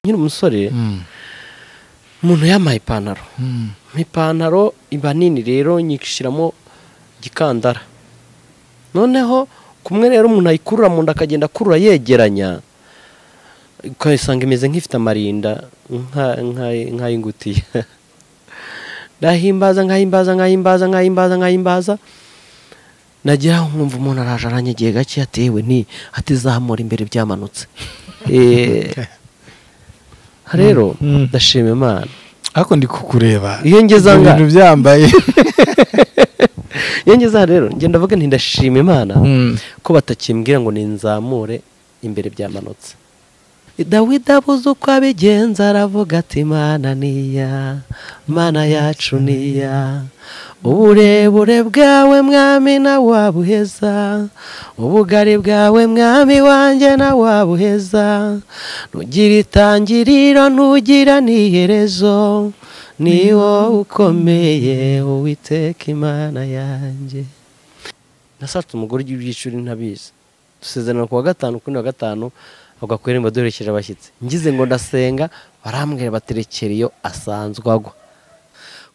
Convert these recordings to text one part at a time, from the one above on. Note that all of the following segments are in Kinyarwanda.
nkiri umusore Mm. umuntu yampaye ipantaro Mm. ipantaro iba nini rero nyishyiramo igikandara noneho kumwe rero umuntu ayikurura mu nda akagenda akurura yegeranya ukayisanga imeze nk'ifite amarinda nka- nka- nk'ay'ingutiya ndahimbaza nkahimbaza nkahimbaza nkahimbaza nkahimbaza nagira aho nkumva umuntu araje aranyegeye gake yatewe ni atizamura imbere byamanutse Eh, rero Mm. ndashima imana ariko ndi kukureba Iyo ngeze aha Ibyo ngaha. bintu byambaye iyo ngeze aha rero ngenda avuga nti ndashima imana Mm. ko batakimbwira ngo ninzamure imbere byamanutse dawidi abuze uko abigenza aravuga ati mana niya mana yacu niya uburebure bwawe mwami nawabuheza ubugari bwawe mwami wanjye nawabuheza ntugira itangiriro ntugira n'iherezo ni wowe ukomeye uwiteka imana yanjye nasatse umugore w'ibyiciro ntabizi dusezerana ku wa gatanu kuri wa gatanu avuga ku irembo duherekeje abashyitsi ngize ngo ndasenga barambwira baterekera iyo asanzwe agwa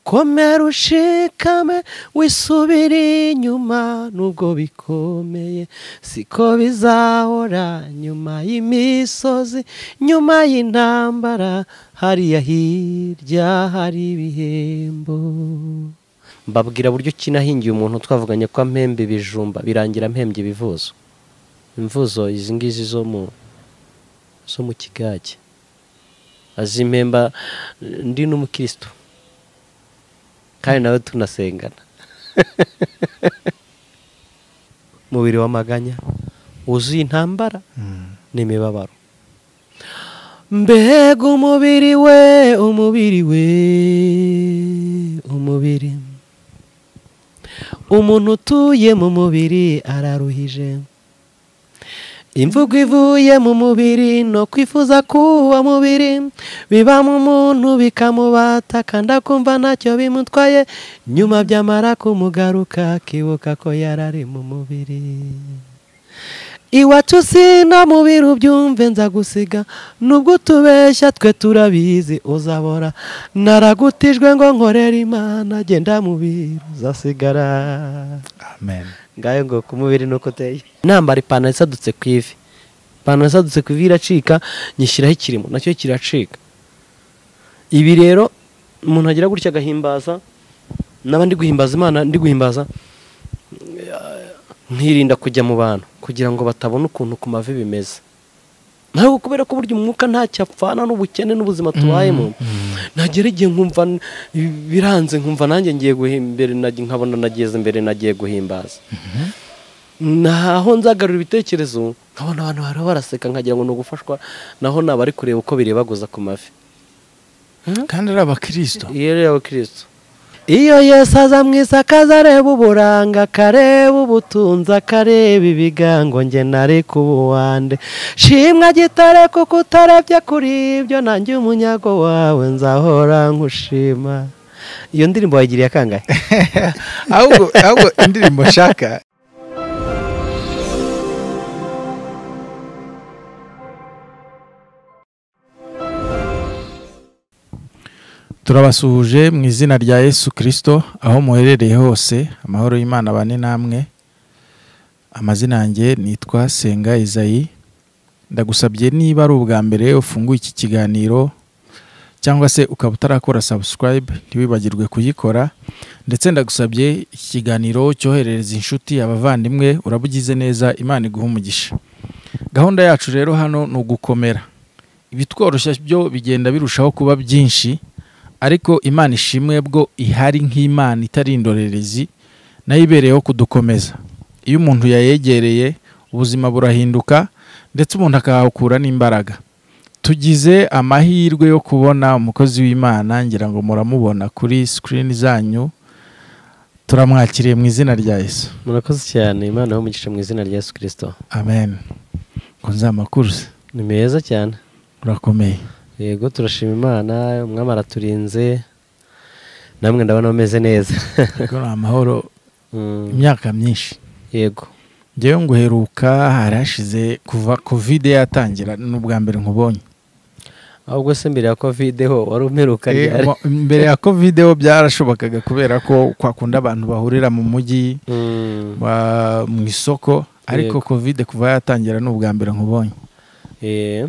komera ushikame wisubire inyuma nubwo bikomeye siko bizahora nyuma y'imisozi nyuma y'intambara hariya hirya hari ibihembo mbabwira buryo ki nahingiye umuntu twavuganye ko ampembe ibijumba birangira ampembye ibivuzo imvuzo izi ngizi zo mu zo mu kigage azimpemba eh, ndi n'umukristo kandi nawe tunasengana mubiri w'amaganya wuzuye intambara Mm. n'imibabaro mbega umubiri we umubiri we umubiri umuntu utuye mu mubiri araruhije imvugo ivuye mu mubiri no kwifuza k'uwo mubiri biba mu muntu bikamubata kandi akumva ntacyo bimutwaye nyuma byamara kumugaruka akibuka ko yarari mu mubiri iwacu sina mu biro byumve nza gusiga nubwo utubeshya twe turabizi uzabora naragutijwe ngo nkorere imana agenda mu biro uzasigara amen ngayo ngo ku mubiri nuko uteye nambara ipantaro isadutse ku ivi ipantaro isadutse ku ivi iracika nyishyiraho ikirimo nacyo kiracika ibi rero umuntu agira gutya agahimbaza naba ndi guhimbaza imana ndi guhimbaza nkirinda kujya mu bantu kugira ngo batabona ukuntu ku mavi bimeze ntabwo kubera ko burya umwuka ntacyo apfana n'ubukene n'ubuzima tubayemo nagera igihe nkumva n- biranze nkumva nanjye ngiye guhimbere nkabona nageze imbere nagiye guhimbaza naho nzagarura ibitekerezo nkabona abantu bariho baraseka nkagira ngo ni ugufashwa naho naba ari kureba uko birebaguza ku mavi kandi ari abakristo iyo rero abakirisitu iyo yesu aza mu isi akaza areba uburanga akareba ubutunzi akareba ibigango nge nari kuba uwande shimwa gitare kuko utarebye kuri ibyo nanjye umunyago wawe nzahora nkushima iyo ndirimbo wayigiriye akangahe ahubwo ahubwo indirimbo nshaka turabasuhuje mu izina rya yesu kirisito aho muherereye hose amahoro y'imana bane namwe amazina yanjye nitwa senga izayi ndagusabye niba ari ubwa mbere ufunguye iki kiganiro cyangwa se ukaba utarakora sabusikarayibe ntiwibagirwe kuyikora ndetse ndagusabye iki kiganiro cyoherereza inshuti abavandimwe urabugize neza imana iguha umugisha gahunda yacu rero hano ni ugukomera ibitworoshya byo bigenda birushaho kuba byinshi ariko imana ishimwe bwo ihari nk'imana itari indorerezi nayo ibereyeho kudukomeza iyo umuntu yayegereye ubuzima burahinduka ndetse umuntu akahakura n'imbaraga tugize amahirwe yo kubona umukozi w'imana ngira ngo muramubona kuri sikirini zanyu turamwakiriye mu izina rya yesu murakoze cyane imana y'umugisha mu izina rya yesu kirisito amen nkunze amakuru se ni meza cyane urakomeye yego turashima imana umwami araturinze namwe ndabona bameze neza Ubwo ni amahoro Mm, imyaka myinshi yego njyewe nguheruka hari hashize kuva kovide yatangira ni ubwa mbere nkubonye ahubwo se mbere ya kovide ho wari umeruka ryari Eh, mo- mbere ya kovide ho byarashobokaga kubera ko kwakunda abantu bahurira mu mujyi Mm. ba- mu isoko ariko kovide kuva yatangira ni ubwa mbere nkubonye Eh,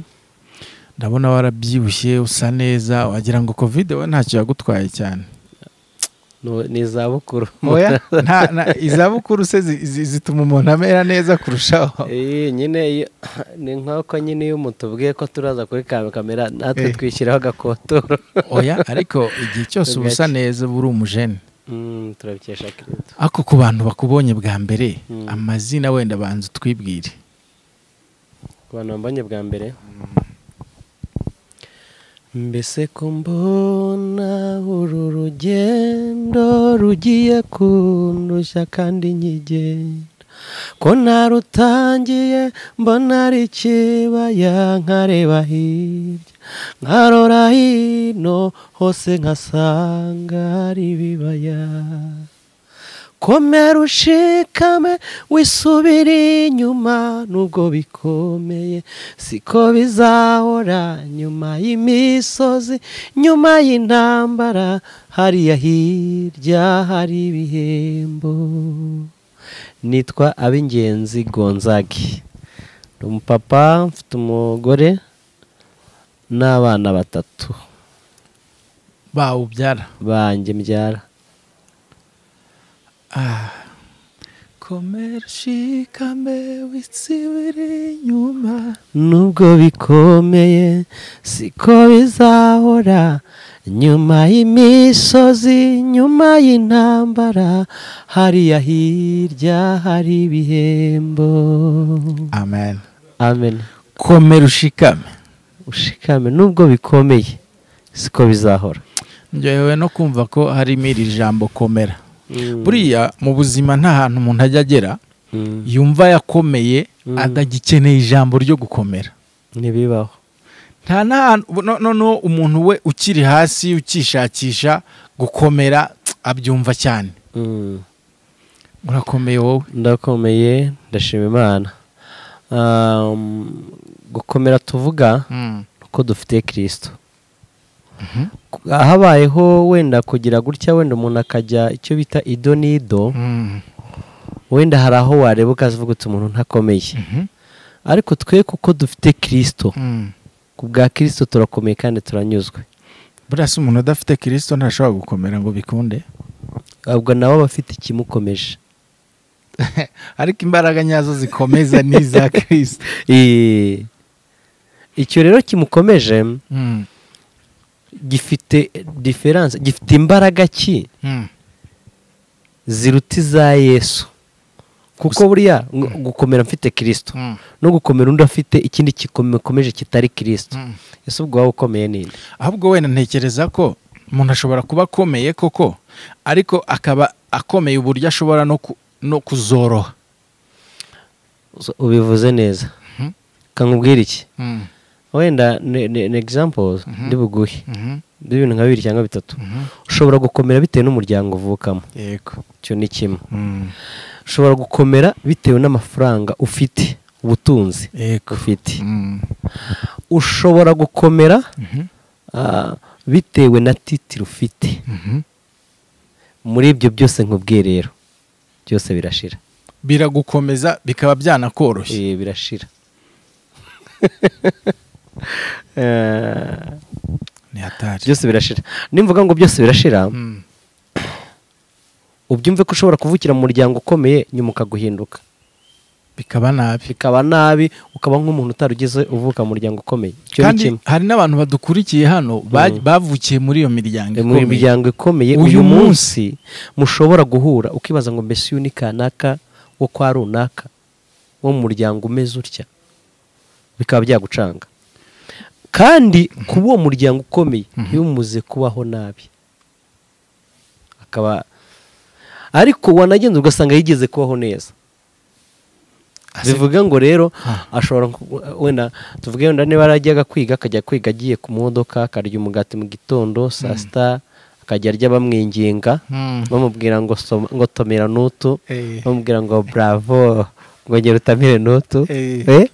ndabona warabyibushye usa neza wagira ngo kovide we ntacyo yagutwaye cyane no- ni izabukuru oya nta- nta- izabukuru se zi- zi- zituma umuntu amera neza kurushaho Eh, nyine iyo- ni nk'uko nyine iyo umutubwiye ko turaza kuri ka- kamera natwe Eh. twishyiraho agakotoro oya ariko igihe cyose uba usa neza uba uri umujene Mm, turabikesha kireto ariko ku bantu bakubonye bwa mbere Mm. amazina wenda banza utwibwire ku bantu bambonye bwa mbere mbese ko mbona uru rugendo rugiye kundushya kandi nkigenda ko narutangiye mbona ari ikibaya nkareba hirya nkarora hino hose nkasanga ari ibibaya komera ushikame wisubire inyuma nubwo bikomeye siko bizahora nyuma y'imisozi nyuma y'intambara hariya hirya hari ibihembo nitwa ab'ingenzi gonzagi ni umupapa mfite umugore n'abana batatu bawubyara banjye mbyara komera ushikame wisibire inyuma nubwo bikomeye siko bizahora nyuma y'imisozi nyuma y'intambara hariya hirya hari ibihembo amen amen komera ushikame ushikame nubwo bikomeye siko bizahora njyewe no kumva ko harimo iri jambo komera buriya mu buzima nta hantu umuntu ajya agera Mm. yumva yakomeye Mm. atagikeneye ijambo ryo gukomera ntibibaho nta n'ahantu no- noneho umuntu we ukiri hasi ukishakisha gukomera tsk, abyumva cyane Mm. urakomeye wowe ndakomeye ndashima imana Um, gukomera tuvuga uko dufitiye kirisito Mhm. habayeho wenda kugira gutya wenda umuntu akajya icyo bita ido n'ido Mm. wenda hari aho wareba ukazivuga uti umuntu ntakomeye Mhm. ariko twe kuko dufite kirisito Mm. ku bwa kirisito turakomeye kandi turanyuzwe buriya se umuntu udafite kirisito ntashobora gukomera ngo bikunde ubwo nawe aba afite ikimukomeje ariko imbaraga nyazo zikomeza ni iza kirisito Eh, icyo rero kimukomeje Mm. gifite diferanse gifite imbaraga ki Mm. ziruta iza yesu kuko Gusa- buriya ngo- gukomera mfite kirisito Mm. no gukomera undi afite ikindi gikomeje kitari kirisito Mm. ese ubwo waba ukomeye ninde ahubwo wenda ntekereza ko umuntu ashobora kuba akomeye koko ariko akaba akomeye uburyo ashobora no, ku, no kuzoroha So, ubivuze neza Mhm. kankubwira iki wenda ni ni- ni examples Mhm. ndi buguhe by'ibintu nka bibiri cyangwa bitatu ushobora gukomera bitewe n'umuryango uvukamo yego icyo ni kimwe ushobora gukomera bitewe n'amafaranga ufite ubutunzi yego ufite ushobora gukomera ah, bitewe na titire ufite muri ibyo byose nkubwiye rero byose birashira biragukomeza bikaba byanakoroshye Eh, birashira Eh, ni hatari byose birashira nimvuga ngo byose birashira Mm. ubyumve ko ushobora kuvukira mu muryango ukomeye nyuma ukaguhinduka bikaba nabi bikaba nabi ukaba nk'umuntu utarugeze uvuka mu muryango ukomeye icyo ni kandi kimwe hari n'abantu badukurikiye hano ba- Mm. bavukiye muri iyo miryango Eh, mu ikomeye miryango ikomeye Uyu uyu munsi mushobora guhura ukibaza ngo mbese uyu ni kanaka wo kwa runaka wo mu muryango umeze utya bikaba byagucanga kandi kuba uwo muryango ukomeye yumuze kubaho nabi akaba ariko wanagenda ugasanga yigeze kubaho neza Ase- bivuga ngo rero Ah. ashobora ku- wenda tuvuge wenda niba yarajyaga kwiga akajya kwiga agiye ku modoka akarya umugati mu gitondo saa sita akajya arya bamwinginga Mm. bamubwira ngo soma ngo tomera nutu Eh. bamubwira ngo bravo ngo ngera utamire nutu Eh. Eh?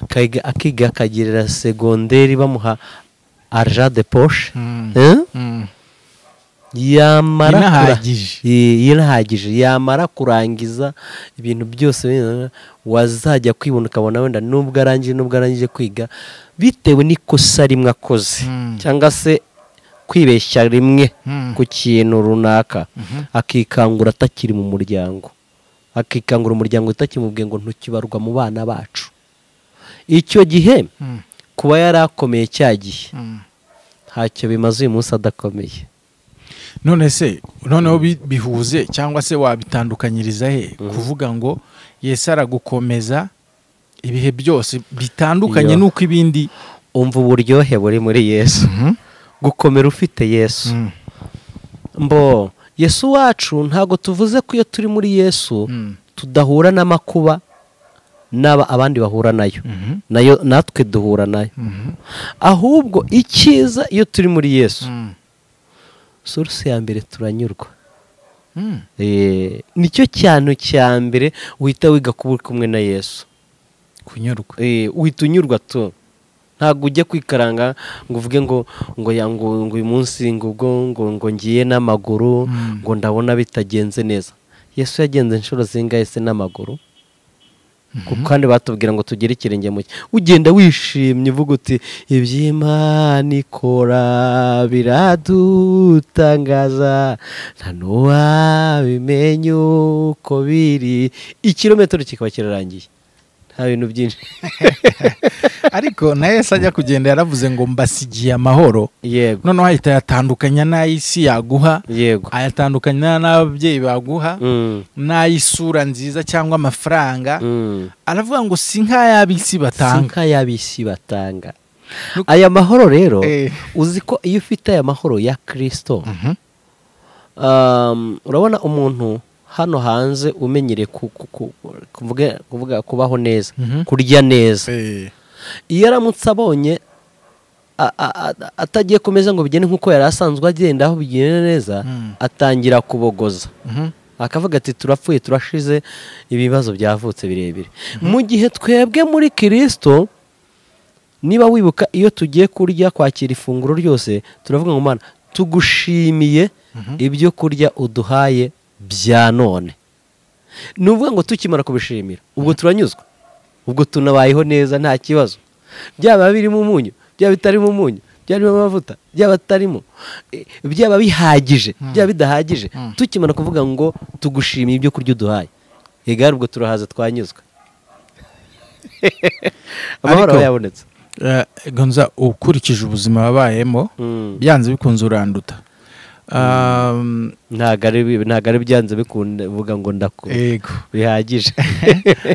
akiga akiga akagirira segonderi bamuha arja de poshe Mm. Mm. yamara kura- Inahagije. Ye- inahagije yamara kurangiza ibintu byose wenyine wazajya kwibona ukabona wenda nubwo arangije nubwo arangije kwiga bitewe n'ikosa rimwe akoze Mm. cyangwa se kwibeshya rimwe Mm. ku kintu runaka Mhm. akikangura atakiri mu muryango akikangura umuryango utakimubwiye ngo ntukibarwa mu bana bacu icyo gihe Mm. kuba yarakomeye cya gihe Mm. ntacyo bimaze uyu munsi adakomeye none se noneho bi- bihuze cyangwa se wabitandukanyiriza he Mhm. kuvuga ngo yesi aragukomeza ibihe byose bitandukanye Iyo. n'uko ibindi umva uburyohe buri muri yesu gukomera ufite yesu Mm. mbo yesu wacu ntabwo tuvuze ko iyo turi muri yesu Mm. tudahura n'amakuba n'aba abandi bahura nayo Mhm. nayo natwe duhura nayo Mhm. ahubwo icyiza iyo turi muri yesu Mm. source ya mbere turanyurwa Mm. Eh, nicyo cyano cya mbere uhita wiga kuba uri kumwe na yesu kunyurwa Eh, uhita unyurwa tu ntabwo ujya kwikaranga ngo uvuge ngo ngo ya ngo ngo uyu munsi ngo ubwo ngo ngo ngiye n'amaguru Mm. ngo ndabona bitagenze neza yesu yagenze inshuro zingahe se n'amaguru kuko kandi batubwira ngo tugire ikirenge mu cye ugenda wishimye uvuga uti iby'imana ikora biradutangaza nta n'uwabimenya uko biri ikirometero kikaba kirarangiye nta bintu byinshi ariko na yesi ajya kugenda yaravuze ngo mbasigiye amahoro yego noneho ahita ayatandukanya n'ay'isi yaguha yego ayatandukanya n'ababyeyi baguha Mm, n'ay'isura nziza cyangwa amafaranga mm. aravuga ngo si nk'ay'ab'isi batanga sinka y'abisi batanga Nuko- aya mahoro rero Eh. uzi ko iyo ufite aya mahoro ya kirisito Mhm. Um, urabona umuntu hano hanze umenyereye ku- ku- ku- kuvuga- kuvuga kubaho neza Mhm. kurya neza Eh. iyo aramutse abonye a- a- a- atagiye kumeza ngo bigende nk'uko yari asanzwe agenda aho bigenda neza Mm. atangira kubogoza Mhm. akavuga ati turapfuye turashize ibibazo byavutse birebire mu gihe twebwe muri kirisito niba wibuka iyo tugiye kurya kwakira ifunguro ryose turavuga ngo mana tugushimiye ibyo kurya uduhaye bya none ni ukuvuga ngo tukimara kubishimira ubwo turanyuzwa ubwo tunabayeho neza nta kibazo byaba birimo umunyu byaba bitarimo umunyu byaba birimo amavuta byaba atarimo eh, byaba bihagije byaba bidahagije Mm. tukimara kuvuga ngo tugushimiye ibyo kurya uduhaye igare ubwo turahaza twanyuzwa amahoro Ariko- aba yabonetse Eh, gonza ukurikije ubuzima wabayemo Mm. byanze bikunze uranduta Um, ntabwo ari bi- ntabwo ari byanze bikunda uvuga ngo ndakura yego bihagije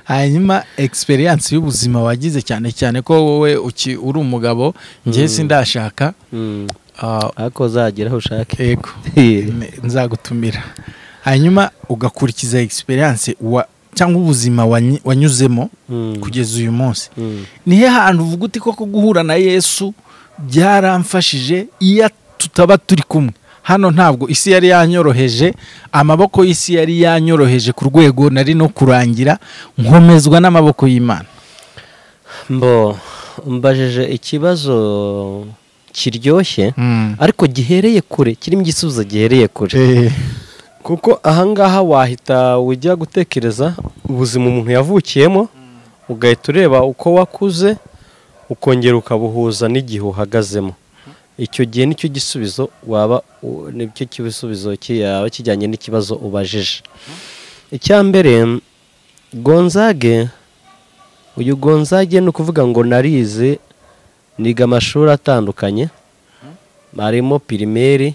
hanyuma egisperiyanse y'ubuzima wagize cyane cyane ko wowe uki- uri umugabo njye sindashaka Mm. ah, ariko uzagera aho ushake yego Eh. Ne- nzagutumira hanyuma ugakurikiza egisperiyanse cyangwa ubuzima wanyi- wanyuzemo Mm. kugeza uyu munsi Mm. ni he hantu uvuga uti koko guhura na yesu byaramfashije iyo tutaba turi kumwe hano ntabwo isi yari yanyoroheje amaboko y'isi yari yanyoroheje ku rwego nari no kurangira nkomezwa n'amaboko y'imana mbo mbajije ikibazo kiryoshye Mm. ariko gihereye kure kirimo igisubizo gihereye kure Eh, kuko ahangaha wahita ujya gutekereza ubuzima umuntu yavukiyemo ugahita ureba uko wakuze ukongera ukabuhuza n'igihe uhagazemo icyo gihe nicyo gisubizo waba u- nicyo kibisubizo kiyaba kijyanye n'ikibazo ubajije icya mbere gonzage uyu gonzage ni ukuvuga ngo narize niga amashuri atandukanye arimo pirimeri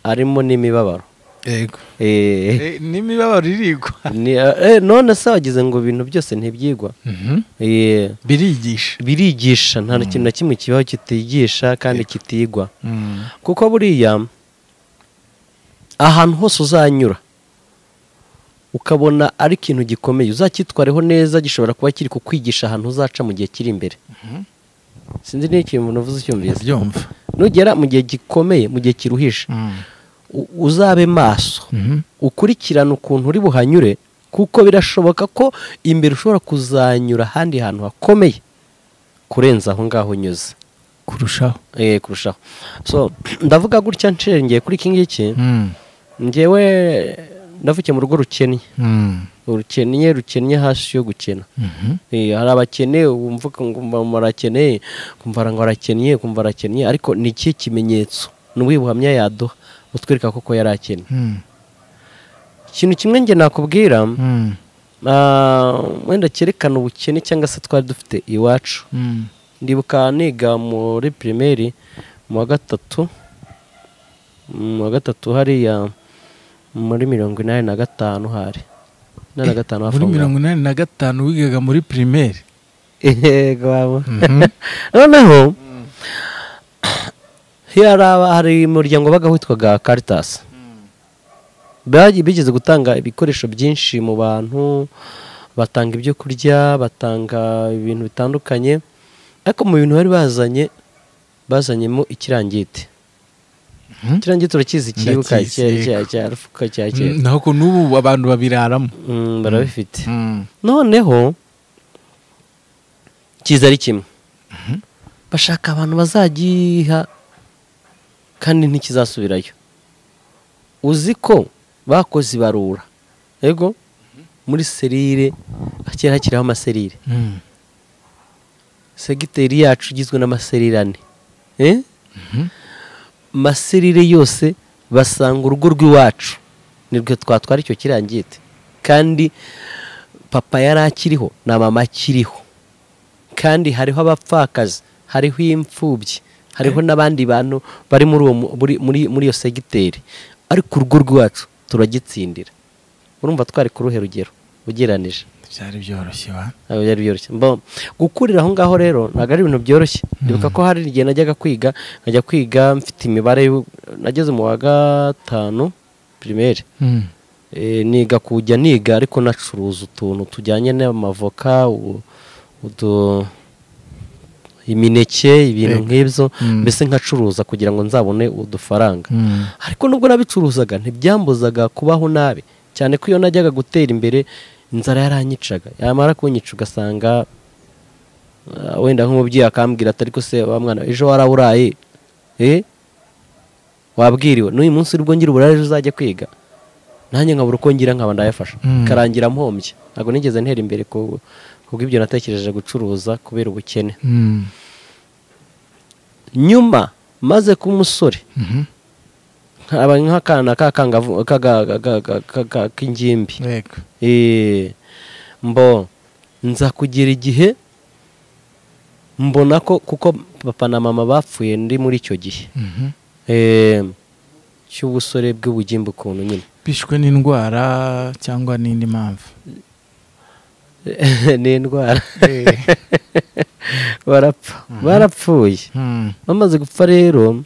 arimo n'imibabaro yego Eh, Eh, n'imibabaro irigwa ni- eh, none se wagize ngo ibintu byose ntibyigwa Mhm. Eh, birigisha birigisha nta na kintu na kimwe kibaho kitigisha kandi kitigwa Mm. kuko buriya ahantu hose uzanyura ukabona ari ikintu gikomeye uzacyitwareho neza gishobora kuba kiri kukwigisha ahantu uzaca mu gihe kiri imbere sinzi niba ikintu umuntu uvuze ucyumvise ndabyumva nugera mu gihe gikomeye mu gihe kiruhisha Mm. u- uzabe maso Mhm. ukurikirane ukuntu uri buhanyure kuko birashoboka ko imbere ushobora kuzanyura ahandi hantu hakomeye kurenza aho ngaho unyuze kurushaho eh kurushaho so ndavuga gutya nshengeye kuri iki ngiki Mm, ngewe navukiye mu rugo rukennye mm, rukennye rukennye hasi yo gukena mhm, Eh, hari abakene wumva ukumva barakene ukumva ngo arakennye ukumva arakennye ariko ni ikihe kimenyetso ni ubuhe buhamya yaduha butwereka koko yari akennye mm, ikintu kimwe njye nakubwira mm, ah, wenda cyerekana ubukene cyangwa se twari dufite iwacu mm, ndibuka niga muri pirimeri mu wa gatatu mu wa gatatu hariya muri mirongo inani na gatanu hari inani na gatanu hafi muri aho ngaho. mirongo inani na gatanu wigaga muri pirimeri yego waba Mhm. noneho hari aba- hari umuryango wabaga witwaga karitasi bigeze gutanga ibikoresho byinshi mu bantu batanga ibyo kurya batanga ibintu bitandukanye ariko mu bintu bari bazanye bazanyemo ikirangiti Mhm. ikirangiti urakizi kibuka Ndakizi, cya- yego. cya- cya rufuka cya kera Mm, naho ko n'ubu abantu babiraramo Mm, barabifite Mm, noneho kiza ari kimwe bashaka abantu bazagiha kandi ntikizasubirayo uzi ko bakoze ibarura yego muri serire kera hakiriho amaserire mm, segiteri yacu igizwe n'amaserire ane Eh? mhm, amaserire yose basanga urugo rw'iwacu nirwo twatwara icyo kirangite kandi papa yari akiriho na mama akiriho kandi hariho abapfakazi hariho imfubyi hariho n'abandi bantu bari muri uwo mu- muri muri muri iyo segiteri ariko urugo rwacu turagitsindira urumva twari ku ruhe rugero ugereranije byari byoroshye wa ntabwo byari byoroshye Mbo- gukurira aho ngaho rero ntabwo ari ibintu byoroshye ndibuka ko hari igihe najyaga kwiga nkajya kwiga mfite imibare y'u- nageze mu wa gatanu pirimeri Mm, Eh, niga kujya niga ariko nacuruza utuntu tujyanye n'amavoka u- utu- imineke ibintu Yego. nk'ibyo Mm. mbese nkacuruza kugira ngo nzabone udufaranga mm, ariko nubwo nabicuruzaga ntibyambuzaga kubaho nabi cyane ko iyo najyaga gutera imbere inzara yaranyicaga yamara kunyica ugasanga ah, wenda nk'umubyeyi akambwira ati ariko se wa mwana ejo waraburaye eh wabwiriwe n'uyu munsi uri bwongere uburare ejo uzajya kwiga nanjye nkabura uko ngira nkaba ndayafasha Mm. karangira mpombye ntabwo nigeze ntera imbere ku kubw'ibyo natekereje gucuruza kubera ubukene mm, nyuma maze kuba umusore mhm, nkaba nk'akana k'akangavu- k'aga- ga- ga- ga- ga- k'ingimbi yego. Eh, mbo nza kugira igihe mbona ko kuko papa na mama bapfuye ndi muri icyo gihe Mhm. Eh, cy'ubusore bw'ubugimbi ukuntu nyine bishwe n'indwara cyangwa n'indi mpamvu ni indwara barapfa barapfuye Mm, bamaze gupfa rero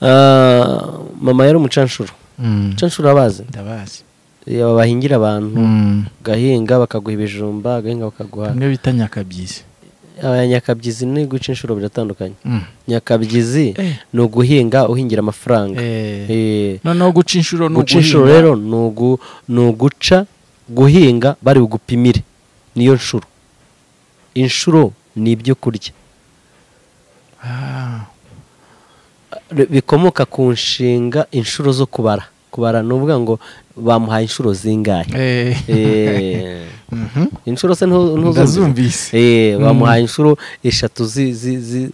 ah, mama yari umucanshuro mm, umucanshuro abazi ndabazi Eh, bahingira abantu Mm, ugahinga bakaguha ibijumba agahinga bakaguha bamwe bita nyakabyizi abanyakabyizi ni guca inshuro biratandukanye Mm. nyakabyizi Eh. ni uguhinga uhingira amafaranga Eh, Eh, noneho guca inshuro ni guca inshuro uguhinga. rero ni ugu- ni uguca guhinga bari bugupimire niyo nshuro inshuro ni ibyo kurya Ah, Re- bikomoka ku nshinga inshuro zo kubara kubara ni uvuga ngo bamuhaye inshuro zingahe eh, Eh, mhm, inshuro se ntu- ntuzumvise ndazumvise Eh, bamuhaye inshuro eshatu zi- zi- zi-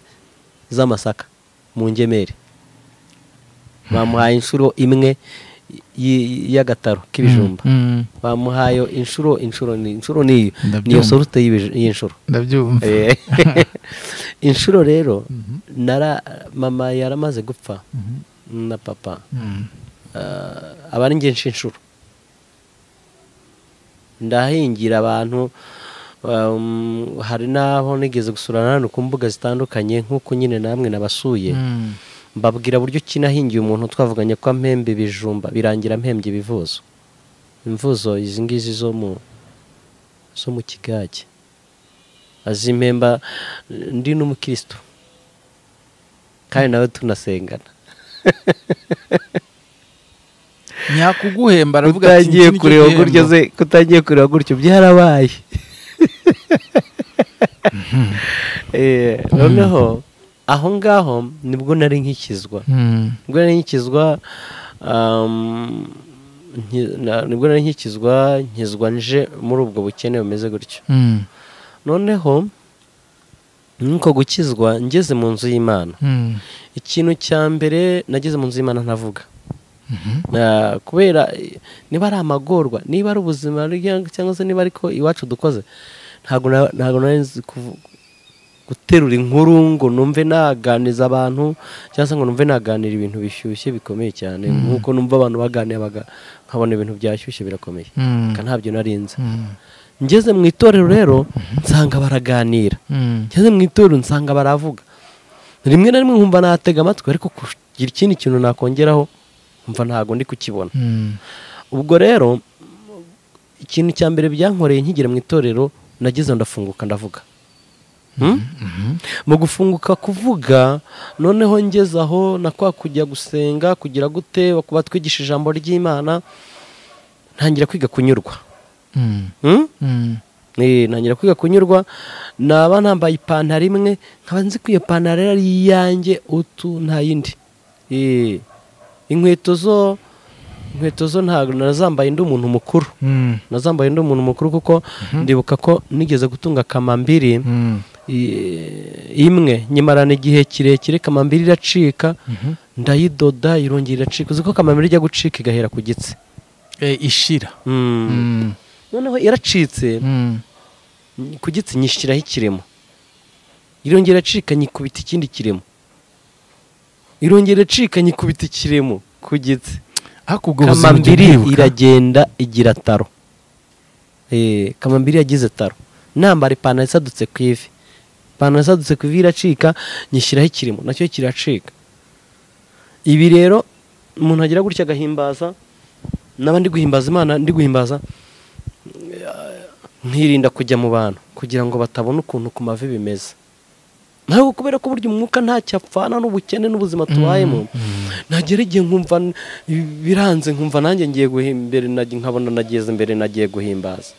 z'amasaka mu ngemeri bamuhaye inshuro imwe y- y'agataro k'ibijumba Mm, bamuhaye inshuro inshuro ni inshuro niyo Ndabyumva. niyo sorute y'ibij- y'inshuro ndabyumva Eh, inshuro rero Mhm. nara mama yaramaze gupfa Mhm, na papa mm, Ah, aba ari ngenshi inshuro ndahingira abantu um, hari n'aho nigeze gusurana hano ku mbuga zitandukanye nk'uko nyine namwe nabasuye mm, mbabwira buryo ki nahingiye umuntu twavuganye ko mpembe ibijumba birangira mpembye ibivuzo imvuzo izi ngizi zo mu zo mu kigage azimpemba ndi n'umukristo kandi nawe tunasengana nyakuguhemba aravuga ati utangiye "Iki ni kureba cyo gihembo." gutyo ze kutangiye kureba gutyo byarabaye Eh, noneho aho ngaho nibwo nari nkikizwa nibwo nari nkikizwa um, nki- na- nibwo nari nkikizwa nkizwa nje muri ubwo bukene bumeze gutyo noneho nk'uko gukizwa ngeze mu nzu y'imana ikintu cya mbere nageze mu nzu y'imana ntavuga Na- kubera eh, niba ari amagorwa niba ari ubuzima bw'igihugu cyangwa se niba ariko iwacu dukoze ntabwo na- ntabwo nari nzi kuvu- guterura inkuru ngo numve naganiza abantu cyangwa se ngo numve naganira ibintu bishyushye bikomeye cyane nk'uko numva abantu baganiye baga- nkabona ibintu byashyushye birakomeye Ka ntabyo nari nzi ngeze mu itorero rero nsanga baraganira ngeze mu itorero nsanga baravuga rimwe na rimwe nkumva natega amatwi ariko kugira ikindi kintu nakongeraho nkumva ntabwo ndi kukibona ubwo rero ikintu cya mbere byankoreye nkigera mu itorero nageze ndafunguka ndavuga Hmm? mu gufunguka kuvuga noneho ngeze aho na kwa kujya gusenga kugira gute kuba twigisha ijambo ry'imana ntangira kwiga kunyurwa Hmm? Eh, ntangira kwiga kunyurwa naba nambaye ipantaro imwe nkaba nzi ko iyo pantaro yari iyanjye utu nta yindi Eh, inkweto zo inkweto zo ntabwo nazambaye ndi umuntu mukuru nazambaye ndi umuntu mukuru kuko ndibuka ko nigeze gutunga kamambiri i- imwe nyamara ni igihe kirekire kamambiri iracika ndayidoda irongera iracika uzi ko kamambiri ijya gucika igahera ku gitsi ishira Mm. noneho yaracitse ku gitsi nyishyiraho ikiremo irongera acika nyikubita ikindi kiremo irongera acika nyikubita ikiremo ku gitsi ariko ubwo buzima kamambiri ndibuka. iragenda igira taro Eh, kamambiri yagize taro nambara ipantaro isadutse ku ivi ipantaro isadutse ku ivi iracika nyishyiraho ikirimo nacyo kiracika ibi rero umuntu agira gutya agahimbaza naba ndi guhimbaza imana ndi guhimbaza eh, nkirinda kujya mu bantu kugira ngo batabona ukuntu ku mavi bimeze ntabwo kubera ko burya umwuka ntacyo apfana n'ubukene n'ubuzima tubayemo nagera igihe nkumva n- biranze nkumva nanjye ngiye guhimbere nkabona nageze imbere nagiye guhimbaza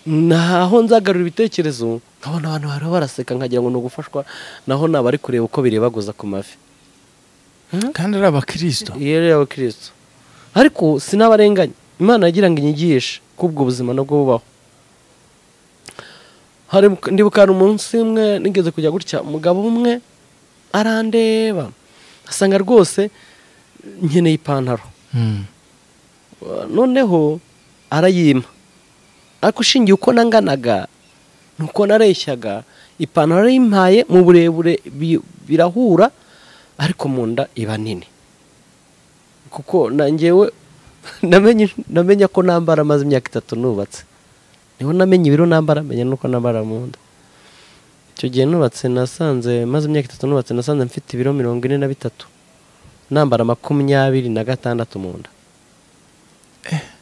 naho nzagarura ibitekerezo nkabona abantu bari baraseka nkagira ngo ni ugufashwa naho naba ari kureba uko birebaguza ku mavi kandi ari abakristo iyo rero abakirisitu ariko sinabarenganya imana yagira ngo inyigishe ko ubwo buzima nabwo bubaho hari ndibuka hari umunsi umwe nigeze kujya gutya umugabo umwe arandeba asanga rwose nkeneye ipantaro noneho arayima ariko ushingiye uko nanganaga nuko nareshyaga ipantaro yarayimpaye mu burebure bi- birahura ariko mu nda iba nini kuko nangewe namenye namenya ko nambara amaze imyaka itatu nubatse niho namenye ibiro nambara menya nuko nambara mu nda icyo gihe nubatse nasanze maze imyaka itatu nubatse nasanze mfite ibiro mirongo ine na bitatu nambara makumyabiri na gatandatu mu nda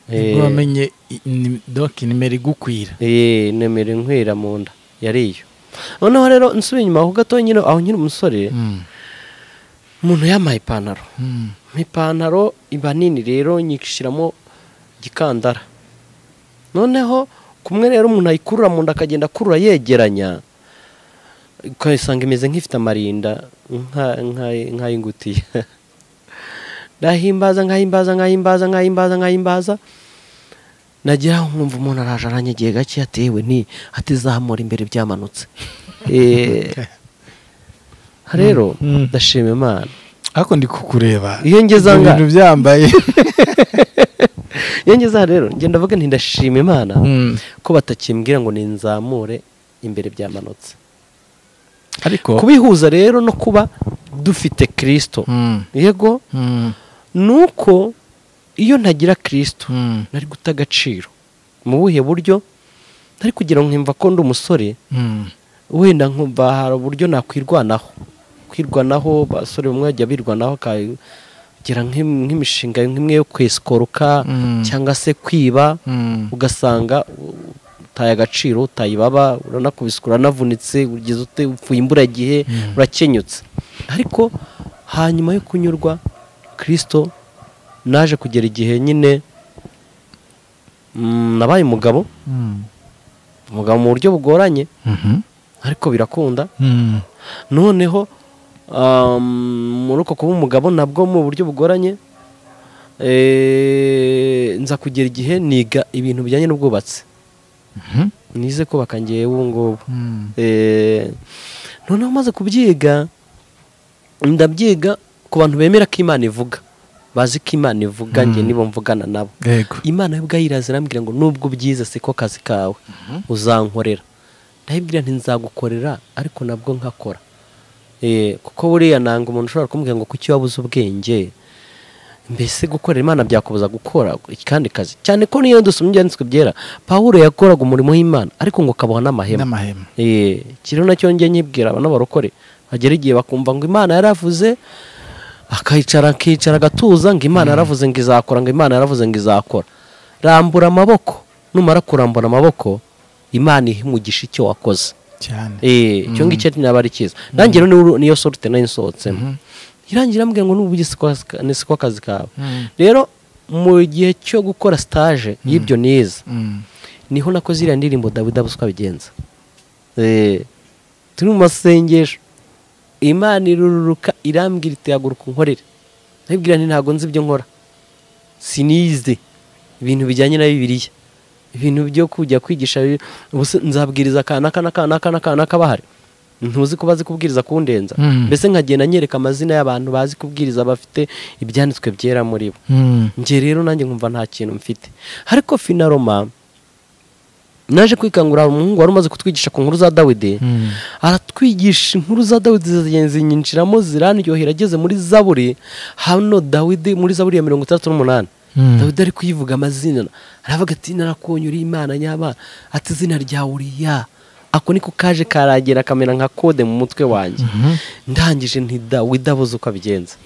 nibwo wamenye i- ni- donc nimero igukwira Eh, nemera inkwira mu nda yari iyo noneho rero nsubiye inyuma aho gato nyine aho nyine umusore Mm. umuntu yamaye ipantaro Mm. ipantaro iba nini rero nyishyiramo igikandara noneho kumwe rero umuntu ayikurura mu nda akagenda akurura yegeranya ukayisanga imeze nk'ifite amarinda nka- nka- nk'ay'ingutiya ndahimbaza nkahimbaza nkahimbaza nkahimbaza nkahimbaza nagira aho nkumva umuntu araje aranyegeye gake yatewe ni atizamura imbere byamanutse Eh, rero Mm. ndashima imana ariko ndi kukureba Iyo ngeze aha Ibyo ngaha. bintu byambaye iyo ngeze aha rero ngenda avuga nti ndashima imana Mm. ko batakimbwira ngo ninzamure imbere byamanutse ariko kubihuza rero no kuba dufite kirisito Mm. yego Mm. ni uko iyo ntagira kirisito Mm. nari guta agaciro mu buhe buryo ntari kugira ngo nkimva ko ndi umusore Mm. wenda nkumva hari uburyo nakwirwanaho kwirwanaho abasore bamwe bajya birwanaho akagira nk'im- nk'imishinga nk'imwe yo kwesikoroka Mm. cyangwa se kwiba Mm. ugasanga utaye agaciro utaye ibaba uranakubiswe uranavunitse ugeze ute upfuye imburagihe urakenyutse ariko hanyuma yo kunyurwa kirisito naje kugera igihe nyine mm, nabaye umugabo Mm. umugabo mu buryo bugoranye Mhm. ariko birakunda Mm. noneho um, muri uko kuba umugabo nabwo mu buryo bugoranye eh, nza kugera igihe niga ibintu bijyanye n'ubwubatsi Mhm. nize kubaka ngewe ubu ngubu Mm. Eh, noneho maze kubyiga ndabyiga ku bantu bemera ko imana ivuga bazi ko imana ivuga njye nibo mvugana nabo Yego. imana yo ubwayo iraza irambwira ngo nubwo ubyize siko kazi kawe uzankorera ndayibwira ntizagukorera ariko nabwo nkakora Eh, kuko buriya nanga umuntu ushobora kumubwira ngo kuki wabuze ubwenge mbese gukorera imana byakubuza gukora kandi kazi cyane ko niyo dusomye ibyanditswe byera pawulo yakoraga umurimo w'imana ariko ngo kabaho n'amahema N'amahema. Eh, kiriho nacyo njye nkibwira abana barokore bagera igihe bakumva ngo imana yaravuze akayicara akicara agatuza ngo imana yaravuze ngo izakora ngo imana yaravuze ngo izakora rambura amaboko numara kurambura amaboko imana ihe umugisha icyo wakoze Cyane. Eh, icyo ngicyo naba ari cyiza nanjye rero niyo- niyo sorute nayo nsohotsemo irangira irambwira ngo n'ubu siko akazi kawe Mm. rero mu gihe cyo gukora sitaje y'ibyo nize Mm. niho nakoze iriya ndirimbo dawidi abuswa bigenza Eh, turi mu masengesho imana irururuka irambwira iti haguruka unkorere ndabibwira nti ntabwo nzi ibyo nkora sinize ibintu bijyanye na bibiliya ibintu byo kujya kwigisha Bibiliya. Ubuse nzabwiriza aka n'aka n'aka n'aka n'aka n'aka bahari ntuzi ko bazi kubwiriza kundenza Mm. mbese nkagenda nyereka amazina y'abantu bazi kubwiriza bafite ibyanditswe byera muri bo Mm. njye rero nanjye nkumva nta kintu mfite ariko finaroma naje kwikangurira umuhungu wari umaze kutwigisha ku nkuru za dawidi Mm. aratwigisha inkuru za dawidi zigenda zinyinjiramo zirandyohera ageze muri zaburi hano dawidi muri zaburi ya mirongo itandatu n'umunani Mm. dawidi ari kuyivuga amazina aravuga ati narakonyura imana nyabana ati izina rya uriya ako niko kaje karagera akamera nka kode mu mutwe wanjye Mhm. ndangije nti dawidi abuze uko abigenza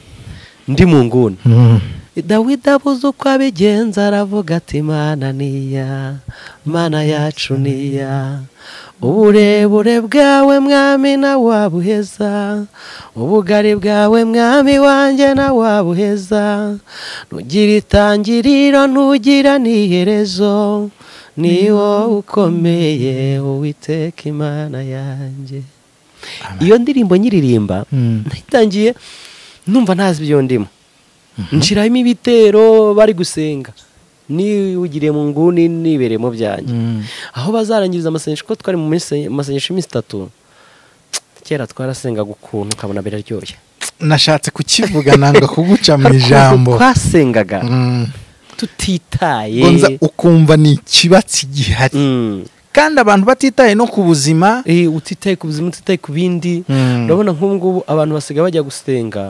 ndi mu nguni Mm. dawidi abuze uko abigenza aravuga ati mana niya mana yacu niya uburebure bwawe mwami nawabuheza ubugari bwawe mwami wanjye nawabuheza ntugira itangiriro ntugira n'iherezo ni wowe ukomeye uwiteka imana yanjye iyo ndirimbo nyiririmba Mm. nayitangiye numva ntazi ibyo ndimo nshiramo ibitero bari gusenga niwugiriye mu nguni nibereye mu byanjye Mm. aho bazarangiriza amasengesho ko twari mu minsi- masengesho y'iminsi itatu kera twarasengaga ukuntu ukabona biraryoshye nashatse kukivuga nanga kuguca mu Hari ukuntu ijambo twasengaga Mm. tutitaye Ngo nza ukumva ni ikibatsi gihari Mm. kandi abantu batitaye no ku buzima Eh, utitaye ku buzima utitaye ku bindi Mm. urabona nk'ubu ngubu abantu basigaye bajya gusenga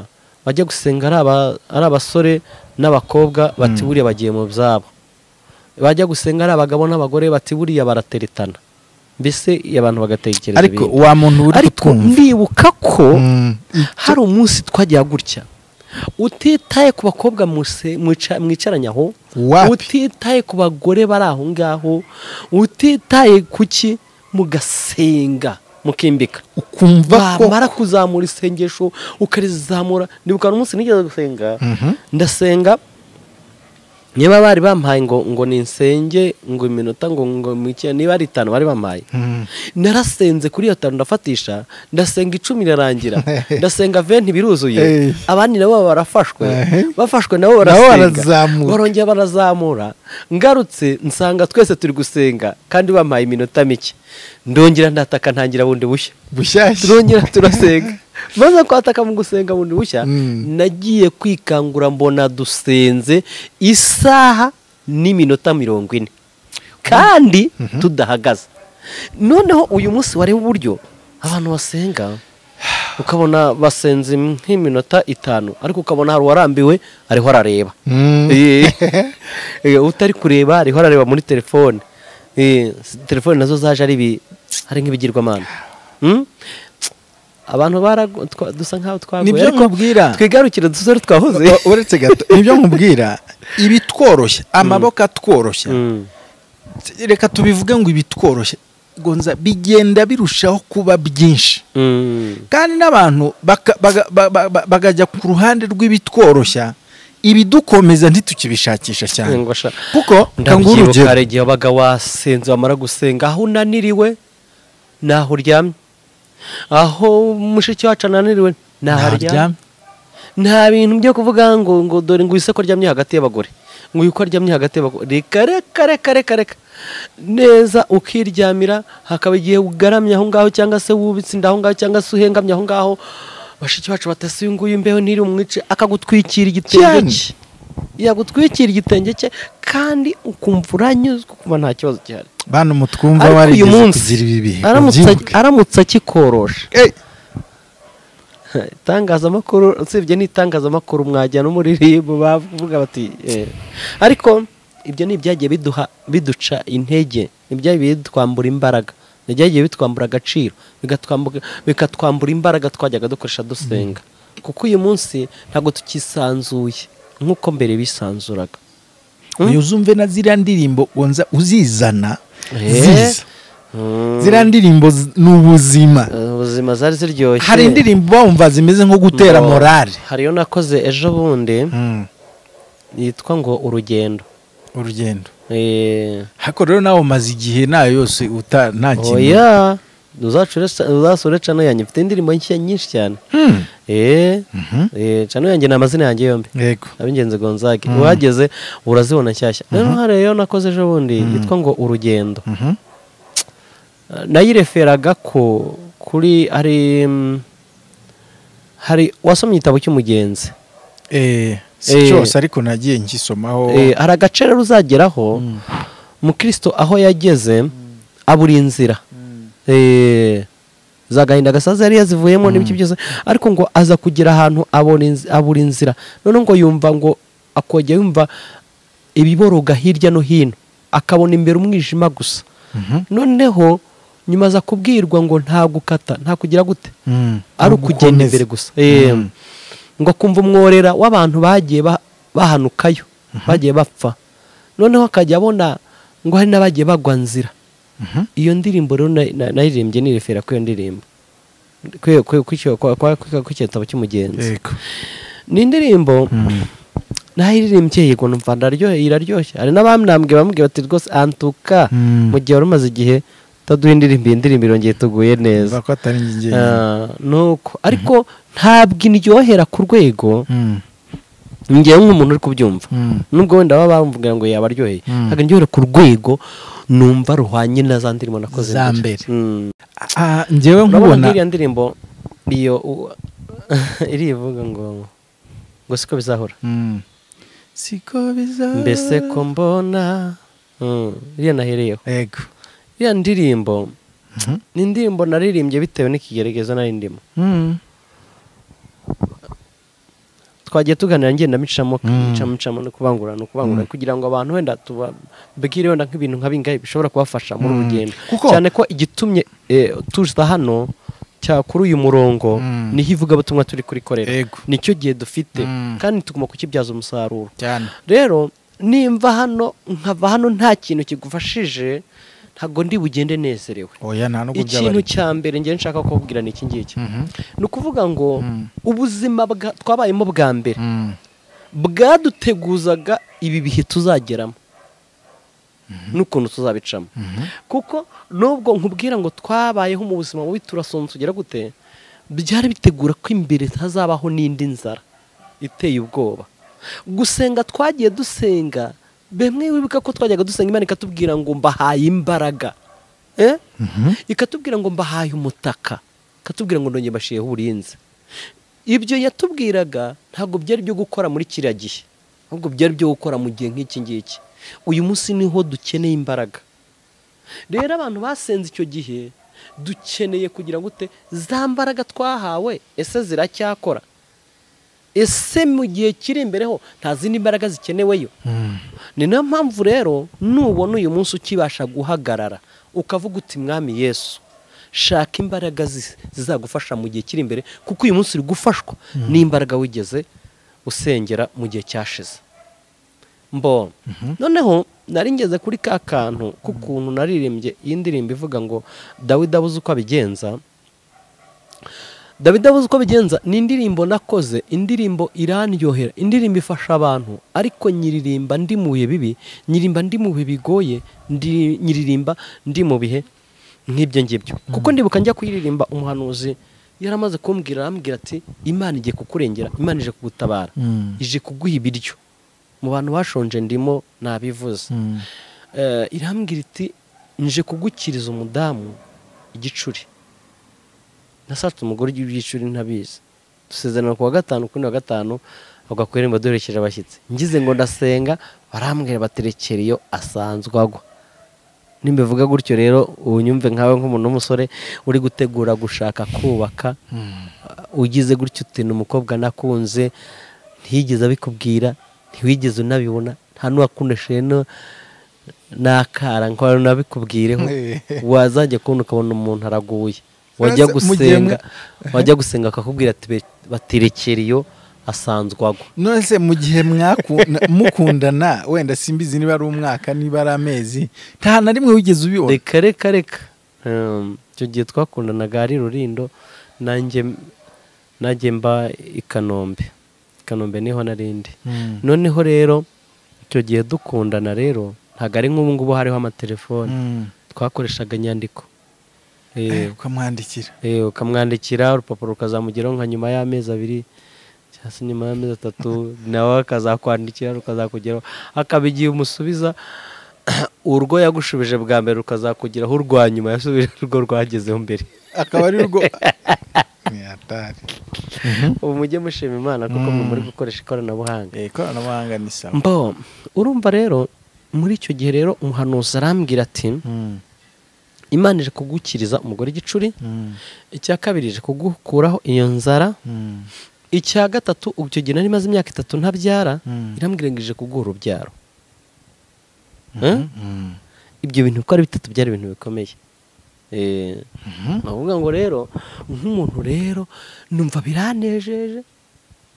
bajya gusenga ari aba- ari abasore n'abakobwa bati buriya bagiye mu byabo bajya gusenga ari abagabo n'abagore bati buriya barateretana mbese abantu bagatekereza ariko ibindi. wa muntu uri ariko kutwumva ndibuka ko Mm. hari umunsi twagira gutya utitaye ku bakobwa muse- mwica- mwicaranye aho Wapi? utitaye ku bagore bari aho ngaho utitaye ku ki mugasenga mukimbika ukumva ko wamara kuzamura isengesho ukarizamura ndibuka umunsi nigeze gusenga ndasenga niba bari bampaye ngo ngo ninsenge ngo iminota ngo ngo mike niba ari itanu bari bampaye Mm. narasenze kuri iyo tanu ndafatisha ndasenga icumi irarangira ndasenga venti biruzuye Hey. abandi nabo barafashwe Ehe. bafashwe nabo Nabo barasenga barazamuka. barongera barazamura ngarutse nsanga twese turi gusenga kandi bampaye iminota mike ndongera ndataka ntangira bundi bushya bushyashya turongera turasenga maze kwataka mu gusenga bundi bushya Mm. nagiye kwikangura mbona dusenze isaha n'iminota mirongo ine kandi tudahagaze noneho uyu munsi wareba uburyo abantu basenga ukabona basenze nk'iminota itanu ariko ukabona hari uwarambiwe ariho arareba Mm. Eh, eh, utari kureba ariho arareba muri telefone Eh, s- telefone nazo zaje ari ibi- ari nk'ibigirwamana Hmm? abantu baragu- twa- dusa nk'aho twaguye nibyo ariko nkubwira twigarukire dusore twahoze U- uretse gato nibyo nkubwira ibitworoshye amaboko atworoshya Mm. reka tubivuge ngo ibitworoshye ngo nza bigenda birushaho kuba byinshi Mm. kandi n'abantu baka- baga- ba- ba- ba- bagajya ku ruhande rw'ibitworoshya ibidukomeza ntitukibishakisha cyane ngo sha kuko kanguha urugero ndabyibuka hari igihe wabaga wasenze wamara gusenga aho unaniriwe naho uryamye aho mushiki wacu ananiriwe naho aryamye nta bintu byo kuvuga ngo ngo dore ngo uyise ko aryamye hagati y'abagore ngo uyu ko aryamye hagati y'abagore reka reka reka reka reka neza ukiryamira hakaba igihe ugaramye aho ngaho cyangwa se wubitse inda aho ngaho cyangwa se uhengamye aho ngaho bashiki bacu batase uyu nguyu imbeho ntiri umwice akagutwikira igitenge Cyane. cye yagutwikira igitenge cye kandi ukumva uranyuzwe kumva nta kibazo gihari bana umutwumva Ariko uyu warigeze munsi, kugira ibi bihe Aramutse- ubyibuke. aramutse akikorosha Eh, itangazamakuru usibye n'itangazamakuru mwajya no muri ribu bavuga bati eh. ariko ibyo ni ibyagiye biduha biduca intege ni ibyagiye bidutwambura imbaraga ni ibyagiye bitwambura agaciro bigatwambuka- bikatwambura imbaraga twajyaga dukoresha dusenga kuko uyu munsi ntabwo tukisanzuye nk'uko mbere bisanzuraga uyu uzumve na ziriya ndirimbo wonza uzizana Eh. ziza Mm. ziriya ndirimbo z- ni ubuzima Eh, ubuzima zari ziryoshye hari indirimbo bawumva zimeze nko gutera Ngo- morale hariyo nakoze ejo bundi Mm, yitwa ngo urugendo urugendo Eh, hako rero nawe umaze igihe nayo yose uta nta kintu oya uzasure cano yanjye mfite indirimbo nshya nyinshi cyane Hmm, Eh, mhm, eh, cano yanjye ni amazina yanjye yombi yego ab'ingenzi gonzage uhageze urazibona nshyashya rero hari iyo nakoze ejo bundi yitwa ngo urugendo Mhm, nayireferaga ko kuri hari mm, hari wasomye igitabo cy'umugenzi eh, Eh. si cyose ariko nagiye ngisomaho Eh, hari agace rero uzageraho mukristo aho yageze abura inzira Eh, za gahinda gasaza yari yazivuyemo n'ibiki byose ariko ngo aza kugera ahantu abona inzi- abura inzira noneho ngo yumva ngo akojya yumva ibiboroga hirya no hino akabona imbere umwijima gusa Mhm, noneho nyuma aza kubwirwa ngo nta gukata nta kugira gute mm, ari nubwo ukugenda ukomeza. imbere gusa Eh, Mm, ngo akumva umworera w'abantu bagiye ba- bahanukayo bagiye bapfa noneho akajya abona ngo hari n'abagiye bagwa nzira mhm. iyo ndirimbo rero na- na- naririmbye nirefera kuri iyo ndirimbo Kwe- kwe- kuri icyo- kwa- kwa- kwa- kuri icyo gitabo cy'umugenzi yego ni indirimbo Mm. nayiririmbye yego numva ndaryohe iraryoshye hari n'abamnambwe bamubwiye bati rwose antuka Mm. mu gihe wari umaze igihe utaduha indirimbo iyi ndirimbo irongeye tuguye neza Bavuga ko atari njye njyenyine. Ah, nuko ariko ntabwo indyohera ku rwego Mm, ngewe nk'umuntu uri kubyumva mm. nubwo wenda baba bamvuga ngo yabaryoheye Mm. ntabwo ndyohera ku rwego numva ruhwanye na za ndirimbo nakoze Za mbere. mbere. Mm. Ah, njyewe urabona nk'iriya nkubona ndirimbo iyo u- irivuga ngo ngo siko bizahora Mm. siko biza mbese ko mbona Mm, iriya nahereyeho yego iriya ndirimbo Mhm. ni indirimbo naririmbye bitewe n'ikigeregezo nari ndimo Mm. twagiye tuganira ngenda micamo Mm. micamo micamo no kubangura no kubangura kugira ngo abantu wenda tubabwire wenda nk'ibintu nka bingahe bishobora kubafasha muri Mm. urugendo Kuko- cyane ko igitumye eh, tuza hano cya kuri uyu murongo Mm. niho ivugabutumwa turi kurikorera Yego. nicyo gihe dufite Mm. kandi tugomba kukibyaza umusaruro cyane rero nimva hano nkava hano nta kintu kigufashije ntabwo ndi bugende nezerewe oya nta nubwo ikintu byaba cya mbere njye nshaka kubabwira ni iki ngiki Mhm. ni ukuvuga ngo Mm. ubuzima bwa- twabayemo bwa mbere Mm. bwaduteguzaga ibi bihe tuzageramo n'ukuntu tuzabicamo Mhm. kuko nubwo nkubwira ngo twabayeho mu buzima bubi turasonza tugera gute byari bitegura ko imbere hazabaho n'indi nzara iteye ubwoba gusenga twagiye dusenga bimwe wibuka ko twajyaga dusenga imana ikatubwira ngo mbahaye imbaraga eh? Mhm. ikatubwira ngo mbahaye umutaka ikatubwira ngo ndongeye mbashiyeho uburinzi ibyo yatubwiraga ntabwo byari byo gukora muri kiriya gihe ahubwo byari byo gukora mu gihe nk'iki ngiki uyu munsi niho dukeneye imbaraga rero abantu basenze icyo gihe dukeneye kugira ngo ute za mbaraga twahawe ese ziracyakora ese mu gihe kiri imbere ho nta zindi mbaraga zikeneweyo Mm. ni nayo mpamvu rero nubona uyu munsi ukibasha guhagarara ukavuga uti mwami yesu shaka imbaraga zi- zizagufasha mu gihe kiri imbere kuko uyu munsi uri gufashwa n'imbaraga wigeze usengera mu gihe cyashize mbona noneho nari ngeze kuri ka kantu k'ukuntu naririmbye iyi ndirimbo ivuga ngo dawidi abuze uko abigenza davido abuze uko bigenza ni indirimbo nakoze indirimbo iranyohera indirimbo ifasha abantu ariko nyiririmba ndi mu bihe bibi nyiririmba ndi mu bihe bigoye ndi nyiririmba ndi mu bihe nk'ibyo ngibyo kuko ndibuka njya kuyiririmba umuhanuzi yaramaze kumbwira arambwira ati imana igiye kukurengera imana ije kugutabara Mm. ije kuguha ibiryo mu bantu bashonje ndimo nabivuze Mm. Eh, irambwira iti nje kugukiriza umudamu igicuri nasatse umugore w'igicuri ntabizi dusezerana ku wa gatanu kuri wa gatanu avuga ku irembo duherekeje abashyitsi ngize ngo ndasenga barambwira baterekera iyo asanzwe agwa nimbivuga gutyo rero ubu nyumve nkawe nk'umuntu w'umusore uri gutegura gushaka kubaka ugize gutyo uti ni umukobwa nakunze ntiyigeze abikubwira ntiwigeze unabibona nta n'uwakundeshe n'akara nkora nabikubwireho wazajya kubona ukabona umuntu araguye wajya Francis, mu gihe gusenga mwe- wajya gusenga akakubwira ati "Be- batirekera iyo asanzwe agwa none se mu gihe mwaku- mukundana wenda simbizi niba ari umwaka niba ari amezi nta na rimwe wigeze ubibona reka reka reka Um, icyo gihe twakundanaga ari rurindo nanjye nanjye mba i kanombe I kanombe niho narindi Mm. noneho rero icyo gihe dukundana rero ntabwo ari nk'ubu ngubu hariho amatelefoni Mm. twakoreshaga inyandiko Eh, Eh, ukamwandikira eh, ukamwandikira urupapuro rukazamugeraho nka nyuma y'amezi abiri cyangwa se nyuma y'amezi atatu nawe akazakwandikira rukazakugeraho akaba igihe umusubiza urwo yagushubije bwa mbere rukazakugeraho urwa nyuma yasubije urwo rwagezeho mbere akaba ari rwo Ni hatari. ubu mujye mushima imana kuko mwe Mm. muri gukoresha ikoranabuhanga Eh, ikoranabuhanga ni sawa mbo urumva rero muri icyo gihe rero umuhanuzi arambwira ati Mm. imana ije kugukiriza umugore igicuri Mm. icya kabiri ije kugukuraho iyo nzara Mm. icya gatatu ubu icyo gihe nari maze imyaka itatu ntabyara Mm. irambwira ngo ije kuguha urubyaro Eh? Mhm. Mm. ibyo bintu uko ari bitatu byari ibintu bikomeye Eh, Mhm. navuga ngo rero nk'umuntu rero numva biranejeje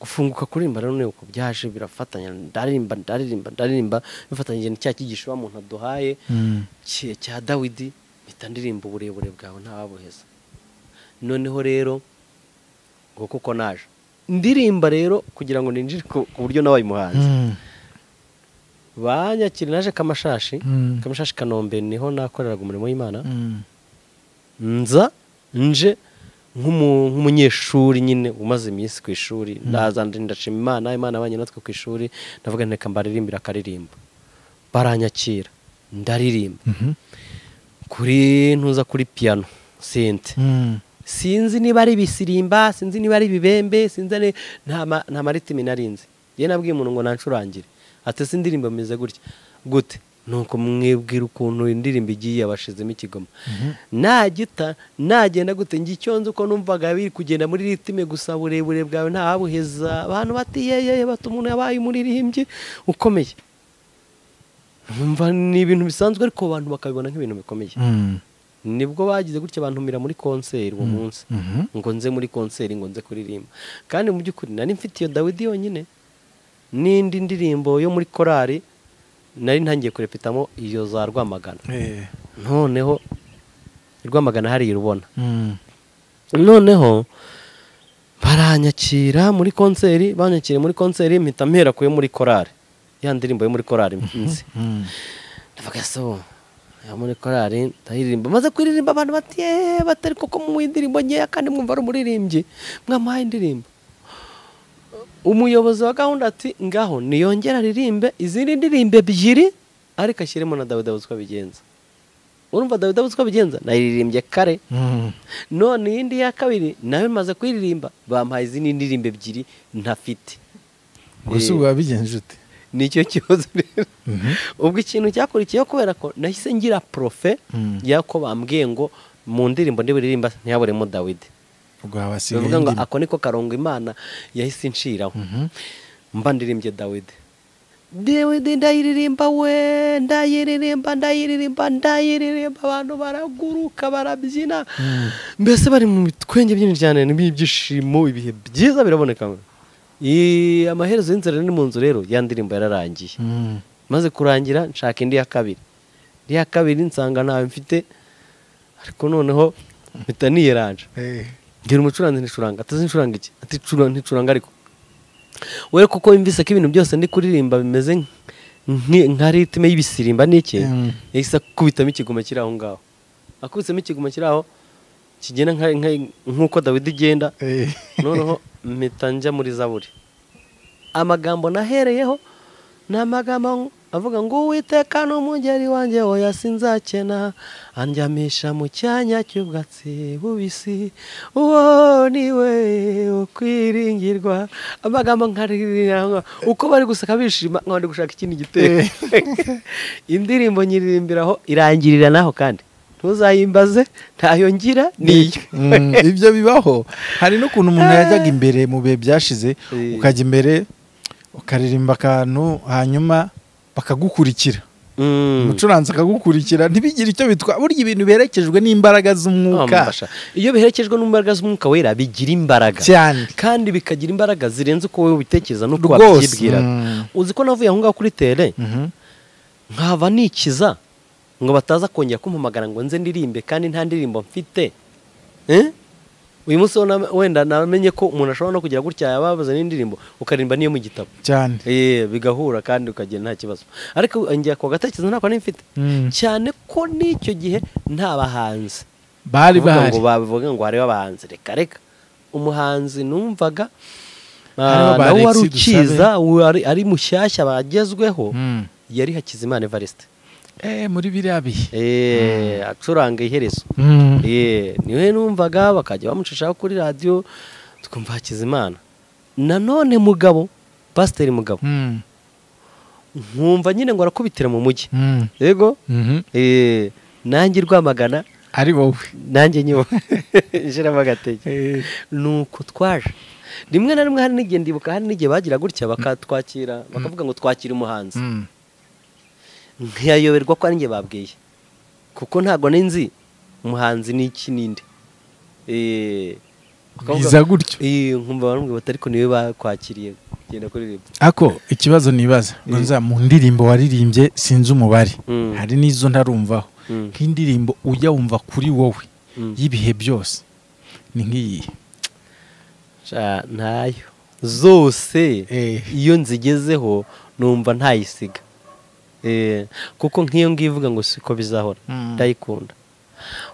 gufunguka kuririmba rero ni uko byaje birafatanya ndaririmba ndaririmba ndaririmba bifatanyije na cya cyigisho wa muntu aduhaye Mm. cye- cya dawidi mpita ndirimba uburebure bwawe ntawabuheza noneho rero ngo kuko naje ndirimba rero kugira ngo ninjire ku ku buryo nabaye umuhanzi Mm. banyakira naje kamashashi Mm. kamashashi kanombe niho nakoreraga umurimo w'imana Mm. nza nje nk'umu- nk'umunyeshuri nyine umaze iminsi ku ishuri ndaza ndi- ndashima imana imana abanye natwe ku ishuri ndavuga nti reka mbaririmbire akaririmbo baranyakira ndaririmba Mhm. kuri ntuza kuri piyano sente Mm. sinzi niba ari ibisirimba sinzi niba ari ibibembe sinzi ni- nta ma- nta maritimi narinzi yewe nabwiye umuntu ngo nancurangire ati se indirimbo meze gutya gute nuko mwibwira ukuntu indirimbo igiye yabashizemo ikigoma nagita nagenda gute njye icyo nzi uko numvaga biri kugenda muri ritime gusa burebure bwawe ntawabuheza abantu bati yeyeye bati umuntu yabaye umuririmbyi ukomeye numva ni ibintu bisanzwe ariko abantu bakabibona nk'ibintu bikomeye Mm. nibwo bagize gutya bantumira muri konseri uwo munsi Mhm. ngo nze muri konseri ngo nze kuririmba kandi mu by'ukuri nari mfite iyo dawidi yonyine n'indi ndirimbo yo muri korari nari ntangiye kurepitamo iyo za rwamagana Eh. noneho i rwamagana hariya urubona Mm. noneho baranyakira muri konseri banyakira muri konseri mpita mpera kuyo muri korari ya ndirimbo yo muri korari nzi Mm. ndavuga so ya muri korari ndayiririmba maze kuririmba abantu bati "Yeee, batari koko mu indirimbo nkeya kandi mwumva ari umuririmbyi mwamuhaye indirimbo umuyobozi wa gahunda ati ngaho niyongere aririmbe izindi ndirimbo ebyiri ariko ashyiremo na dawidi abuze uko abigenza urumva dawidi abuze uko abigenza naririmbye kare Mm. none iyindi ya kabiri nayo maze kuririmba bampaye izindi ndirimbo ebyiri ntafite gusa Eh, ubu wabigenje ute nicyo kibazo rero ubwo ikintu cyakurikiyeho kubera ko nahise ngira profe Mm. y'ako bambwiye ngo mu ndirimbo ndiburirimba ntihaburemo dawidi ubwo habasigaye bivuga ngo indi- ako niko karongo imana yahise inshiraho Mhm. mba ndirimbye dawidi dawidi ndayiririmba we ndayiririmba ndayiririmba ndayiririmba abantu baraguruka barabyina mbese bari mu bitwenge byinshi cyane ni ibyishimo ibihe byiza biraboneka Ii, amaherezo y'inzira ni mu nzu rero ya ndirimbo yararangiye Mm. maze kurangira nshaka indi ya kabiri indi ya kabiri nsanga ntawe mfite ariko noneho mpita niyeranje Eh. mbwira umucuranzi nticuranga atazi ncuranga iki ati "Cura- nticuranga ariko we kuko yumvise ko ibintu byose ndi kuririmba bimeze nk- nka ritime y'ibisirimba n'iki Mm. yahise akubitamo ikigoma kiri aho ngaho akubitsemo ikigoma kiri aho kigenda nka- nka- nk'uko dawidi igenda noneho mpita njya muri zaburi amagambo nahereyeho ni amagambo avuga ngo uwiteka ni umugeri wanjye oya sinzakena andyamisha mu cyanya cy'ubwatsi bubisi uwo ni we ukwiringirwa amagambo nkarira uko bari guseka bishima nka bari gushaka ikindi gitero indirimbo nyiririmbiraho irangirira naho kandi ntuzayimbaze ntayo ngira niyo Mm, ibyo bibaho hari n'ukuntu umuntu yajyaga imbere mu bihe byashize Eh. ukajya imbere ukaririmba akantu hanyuma bakagukurikira Mm. umucuranzi akagukurikira ntibigire icyo bitwa burya ibintu biherekejwe n'imbaraga z'umwuka Wamufasha. iyo biherekejwe n'imbaraga z'umwuka wera bigira imbaraga cyane kandi bikagira imbaraga zirenze uko wowe ubitekereza n'uko rwose wabyibwira Mm. uzi ko navuye aho ngaho kuri tere Mhm. nkava nikiza ngo bataza kongera kumpamagara ngo nze ndirimbe kandi nta ndirimbo mfite Eh? uyu munsi wo na- wenda namenye ko umuntu ashobora no kugira gutya yababaza n'indirimbo ukaririmba n'iyo mu gitabo cyane Eh, bigahura kandi ukagenda nta kibazo ariko ngiye ku gatekerezo ntabwo nari mfite Mm. cyane ko n'icyo gihe nta bahanzi bari kuvuga bahari ngo bavuga ngo hariho abahanzi reka reka umuhanzi numvaga Hariho ah, ba nawe wari Alexis ukiza wari- ari mushyashya bagezweho Mm. yari hakizimana evariste Eh, muri biriya bihe Eh, acuranga iherezo Mm. Eh, niwe numvaga bakajya bamucishaho kuri radiyo tukumva hakizimana nanone mugabo pasiteri mugabo Mm. nkumva nyine ngo arakubitira mu mujyi Mm. yego Mhm. eh, nanjye rwamagana ari wowe nanjye nyewe nshyiramo agatege nuko twaje rimwe na rimwe hari n'igihe ndibuka hari n'igihe bagira gutya bakatwakira bakavuga ngo twakire umuhanzi Mm. ntiyayoberwa ko ari njye babwiye kuko ntabwo nzi umuhanzi ni iki n'indi Eh, bakavuga- biza gutyo Eh, nkumva baramubwira bati ariko niwe bakwakiriye genda kuririmba ako ikibazo nibaza ngo Eh. nza mu ndirimbo waririmbye sinzi umubare Mm. hari n'izo ntarumvaho Mm. nk'indirimbo ujya wumva kuri wowe Mm. y'ibihe byose ni nk'iyi Sha, ntayo zose Eh. iyo nzigezeho numva ntayisiga Eh, kuko nk'iyo ngiyo ivuga ngo siko bizahora Mm. ndayikunda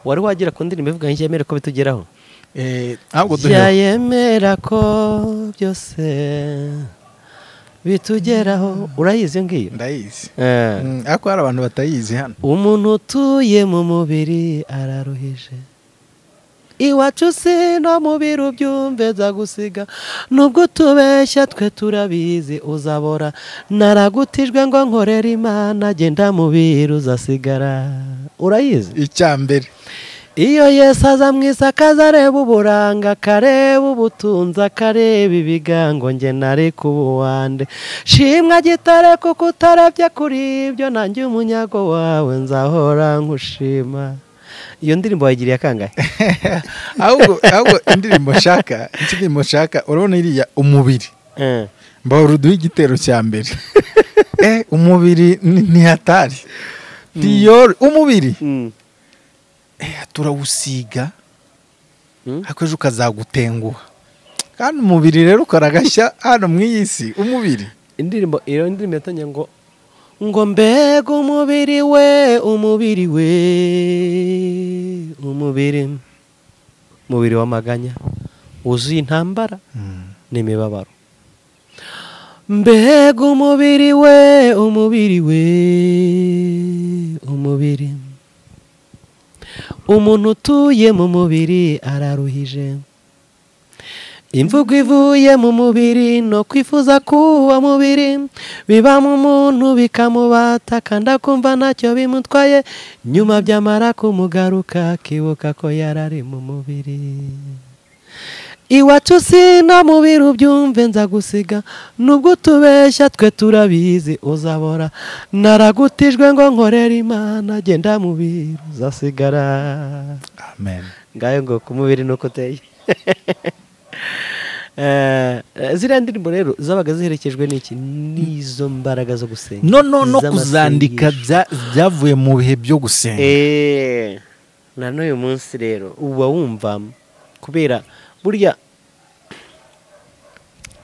wari wagera ku ndirimbo ivuga ngo yemera ko bitugeraho Eh, ahubwo duhe yemera ko byose bitugeraho urayizi iyo ngiyo ndayizi Eh. Mm, ariko hari abantu batayizi hano umuntu utuye mu mubiri araruhije iwacu si no mubiri ubyumve nzagusiga nubwo utubeshya twe turabizi uzabora naragutijwe ngo nkorere imana agenda mu biri uzasigara urayizi icya mbere iyo yesu aza mu isi akaza areba uburanga akareba ubutunzi akareba ibigango nge nari ku buwande shimwa gitare kuko utarabye kuri ibyo nanjye umunyago wawe nzahora nkushima iyo ndirimbo wayigiriye akangahe ahubwo ahubwo indirimbo nshaka indirimbo nshaka urabona iriya umubiri Eh, mbahora uduha igitero cya mbere Eh, umubiri ni ntihatari diyori umubiri mm, Eh, turawusiga mm. ariko ejo ukazagutenguha kandi umubiri rero ukaragashya hano mu iyi si umubiri indirimbo iyo ndirimbo yatangiye ngo ngo mbega umubiri we umubiri we umubiri umubiri w'amaganya wuzuye intambara n'imibabaro mbega umubiri we umubiri we umubiri umuntu utuye mu mubiri araruhije imvugo ivuye mu mubiri no kwifuza k'uwo mubiri biba mu muntu bikamubata kandi akumva ntacyo bimutwaye nyuma byamara kumugaruka akibuka ko yari ari mu mubiri iwacu sina mubiri ubyumve nzagusiga nubwo utubeshya twe turabizi uzabora naragutijwe ngo nkorere imana agenda mu biru uzasigara amen ngayo ngo ku mubiri nuko uteye Eh, ziriya ndirimbo rero zabaga ziherekejwe n'iki n'izo mbaraga zo gusenga no no no z'amasengesho. kuzandika bya- byavuye mu bihe byo gusenga Eh, na n'uyu munsi rero uba wumva kubera burya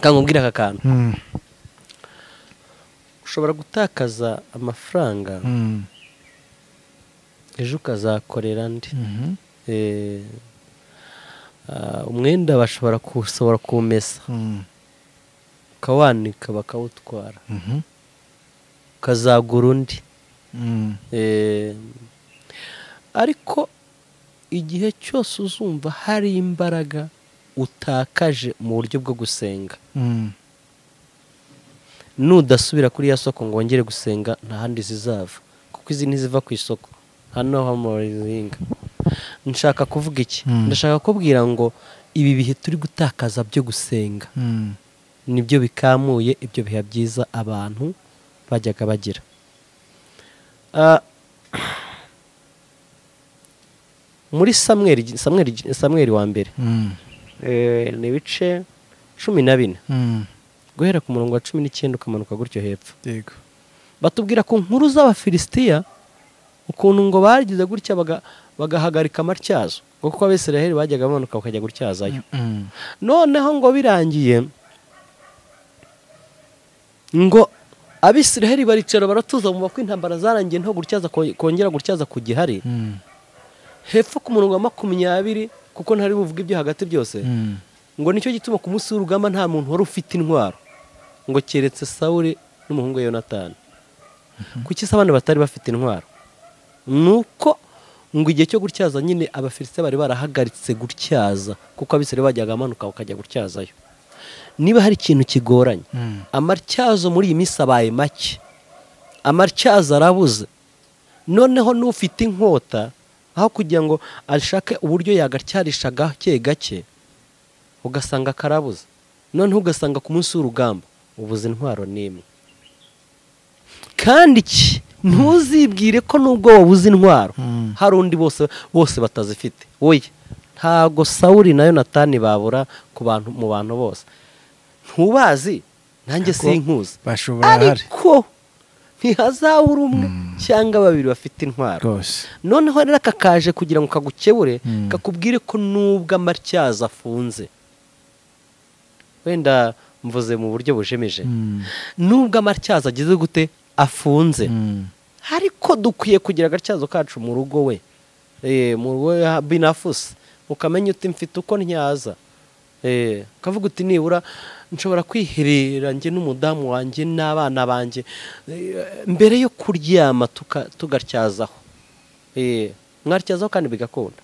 kankubwira aka kantu Mm, ushobora gutakaza amafaranga mm, ejo ukazakorera ndi mhm, Eh, ah, umwenda bashobora gusohora kuwumesa mm, ukawanika bakawutwara mhm, ukazagura undi mm, Eh, ariko igihe cyose uzumva hari imbaraga utakaje mu buryo bwo gusenga mm, nudasubira kuri ya soko ngo wongere gusenga nta handi zizava kuko izi ntiziva ku isoko hano hamurizinga nshaka kuvuga iki Mm. ndashaka kubwira ngo ibi bihe turi gutakaza byo gusenga mm. nibyo bikamuye ibyo bihe byiza abantu bajyaga bagira Ah, muri samweri samweri samweri wa mbere Mm, eh, ni ibice cumi na bine mm. guhera ku murongo wa cumi n'icyenda ukamanuka gutyo hepfo Yego. batubwira ku nkuru z'abafilisitiya ukuntu ngo bagize gutya baga- bagahagarika amatyazo kuko abisiraheli bajyaga bamanuka bakajya gutyazayo Mm, noneho ngo birangiye ngo abisiraheli baricara baratuza mu ko intambara zarangiye nto gutyaza ko- kongera gutyaza ku gihari mm, hepfo ku murongo wa makumyabiri kuko ntari buvuge ibyo hagati byose mm, ngo nicyo gituma ku munsi w'urugamba nta muntu wari ufite intwaro ngo keretse sawuri n'umuhungu we yonatani kuki se abandi batari bafite intwaro ni uko ngo igihe cyo gutyaza nyine abafilisitiya bari barahagaritse gutyaza kuko abisirayeli bajyaga bamanuka bakajya gutyazayo niba hari ikintu kigoranye mm, amatyazo muri iyi minsi abaye make amatyazo arabuze noneho n'ufite inkota aho kugira ngo ashake uburyo yagatyarisha gake gake ugasanga karabuze noneho ugasanga ku munsi w'urugamba ubuze intwaro n'imwe kandi iki ntuzibwire ko n'ubwo wabuze intwaro mm. hari undi bose bose batazifite oya ntabwo sawuri na yonatani babura ku bantu mu bantu bose ntubazi nanjye Ntabwo sinkuzi bashobora hari ariko ntihazabura umwe cyangwa babiri bafite intwaro rwose noneho rero aka kaje kugira ngo kagukebure Mm. kakubwire ko nubwo amatyazo afunze wenda mvuze mu buryo bujemeje Mm, nubwo amatyazo ageze gute afunze mm, ariko dukwiye kugira agatyazo kacu mu rugo we Eh, mu rugo ya binafusi ukamenya uti mfite uko ntyaza Eh, ukavuga uti nibura nshobora kwiherera njye n'umudamu wanjye n'abana banjye Eh, mbere yo kuryama tuka- tugatyazaho Eh, mwatyazaho kandi bigakunda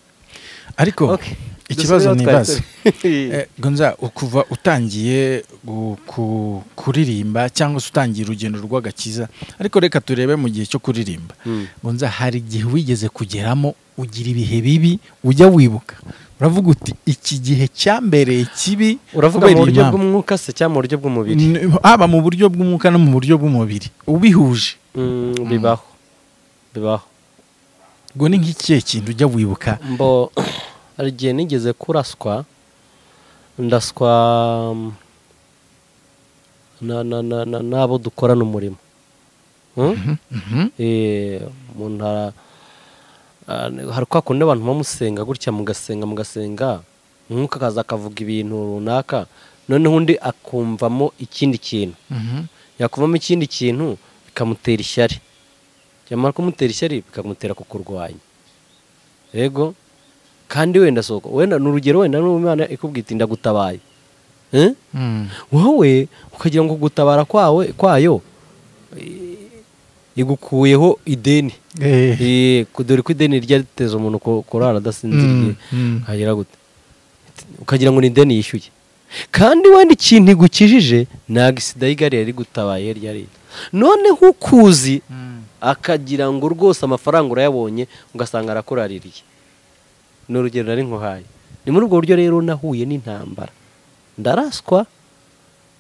ariko Okay. ikibazo Dusubire aho twari nibaza turi. Eh, gonza ukuva utangiye gu- ku- kuririmba cyangwa se utangiye urugendo rw'agakiza ariko reka turebe mu gihe cyo kuririmba Mm. gonza hari igihe wigeze kugeramo ugira ibihe bibi ujya wibuka uravuga uti iki gihe cyambereye kibi uravuga kubera mu iyi buryo mpamvu." bw'umwuka se cyangwa mu buryo bw'umubiri N- haba mu buryo bw'umwuka no mu buryo bw'umubiri ubihuje Mm, bibaho bibaho ubwo ni nk'ikihe kintu ujya wibuka mbo hari igihe nigeze kuraswa ndaswa mm, na- na- na- na- n'abo dukorana umurimo Hmm? Mhm. Eh, umuntu ara- ah, hari kwa kundi abantu bamusenga gutya mugasenga mugasenga umwuka akaza akavuga ibintu runaka noneho undi akumvamo ikindi kintu Mhm. yakuvamo ikindi kintu bikamutera ishyari byamara kumutera ishyari bikamutera kukurwanya yego kandi wenda soko wenda ni urugero wenda n'umwana ikubwira iti ndagutabaye Eh? Mm. wowe ukagira ngo gutabara kwawe kwayo eh, igukuyeho ideni Eh. Eh, ku- dore ko ideni ryateza umuntu ku- kurara adasinziriye Mm. ukagera gute ukagira ngo ni ideni yishyuye kandi wenda ikintu igukijije ntabwo isida y'igare yari gutabaye ryari noneho ukuzi Mm. akagira ngo rwose amafaranga urayabonye ugasanga arakuraririye ni urugero nari nkuhaye ni muri ubwo buryo rero nahuye n'intambara ndaraswa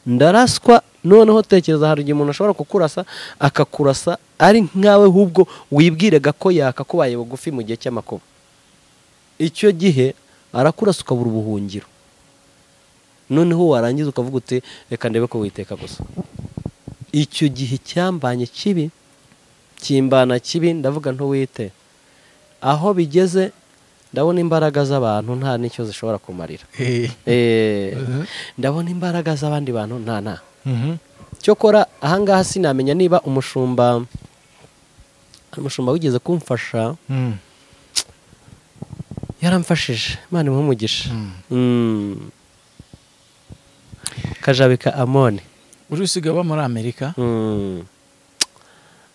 ndaraswa noneho tekereza hari igihe umuntu ashobora kukurasa akakurasa ari nkawe ahubwo wibwiraga ko yakakubaye bugufi mu gihe cy'amakuba icyo gihe arakurasa ukabura ubuhungiro noneho warangiza ukavuga uti reka ndebe ko witeka gusa icyo gihe cyambanye kibi kimbana kibi ndavuga ntuwite aho bigeze ndabona imbaraga z'abantu nta n'icyo zishobora kumarira Eh, Eh, Mhm. ndabona imbaraga z'abandi bantu nta nta cyokora ahangaha sinamenya niba umushumba umushumba wigeze kumfasha Mm. yaramfashije imana imuhe umugisha Mm. Mm. kajabika amoni uri usigaye uba muri amerika Mm.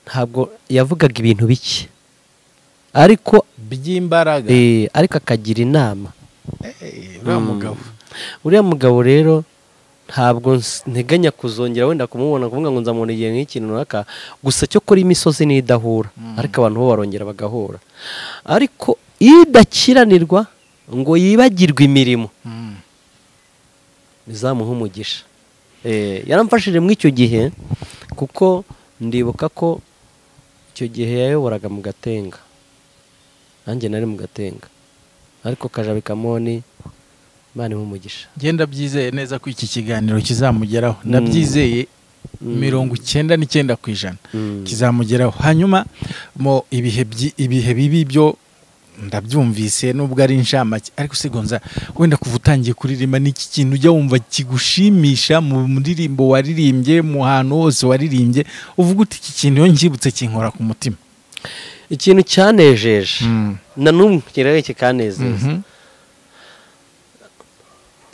ntabwo yavugaga ibintu bike ariko by'imbaraga eh, ariko akagira inama Eh, uriya Mm. mugabo uriya mugabo rero ntabwo ns- nteganya kuzongera wenda kumubona kuvuga ngo nzamubona igihe nk'ikintu runaka gusa cyo kuri imisozi n'idahura ariko abantu bo barongera bagahura ariko idakiranirwa ngo yibagirwe imirimo Mm. bizamuha umugisha Eh, yaramfashije muri icyo gihe kuko ndibuka ko icyo gihe yayoboraga mu gatenga nanjye nari mu gatenga ariko kajabikamoni imana imuhe umugisha Njye ndabyizeye neza ko iki kiganiro kizamugeraho ndabyizeye mirongo icyenda n'icyenda ku ijana Mm. kizamugeraho hanyuma mu ibihe byi- ibihe bibi byo ndabyumvise nubwo ari inshamake ariko sigonza wenda kuva utangiye kuririmba n'iki kintu ujya wumva kigushimisha mu ndirimbo waririmbye mu hantu hose waririmbye uvuga uti iki kintu iyo ncyibutse kinkora ku mutima ikintu cyanejeje na n'umwe kirere kikanezeza Mhm.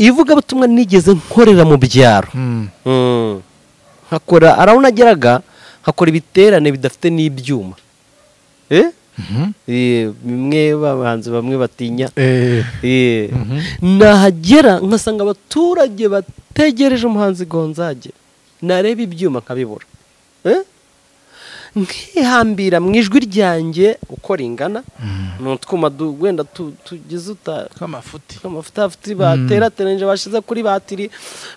ivugabutumwa nigeze nkorera mu byaro Mm. Mm. nkakora arawuna ageraga nkakora ibiterane bidafite n'ibyuma Eh? Mhm. Eh, bimwe bahanzi bamwe batinya Eh, Eh. Mhm. nahagera nkasanga abaturage bategereje umuhanzi gonzage nareba ibyuma nkabibura Eh? nkihambira mu ijwi ryanjye uko ringana ni utwuma du- wenda tu- tugize uta tw'amafuti amavuta afite baterateranyije bashyize kuri batiri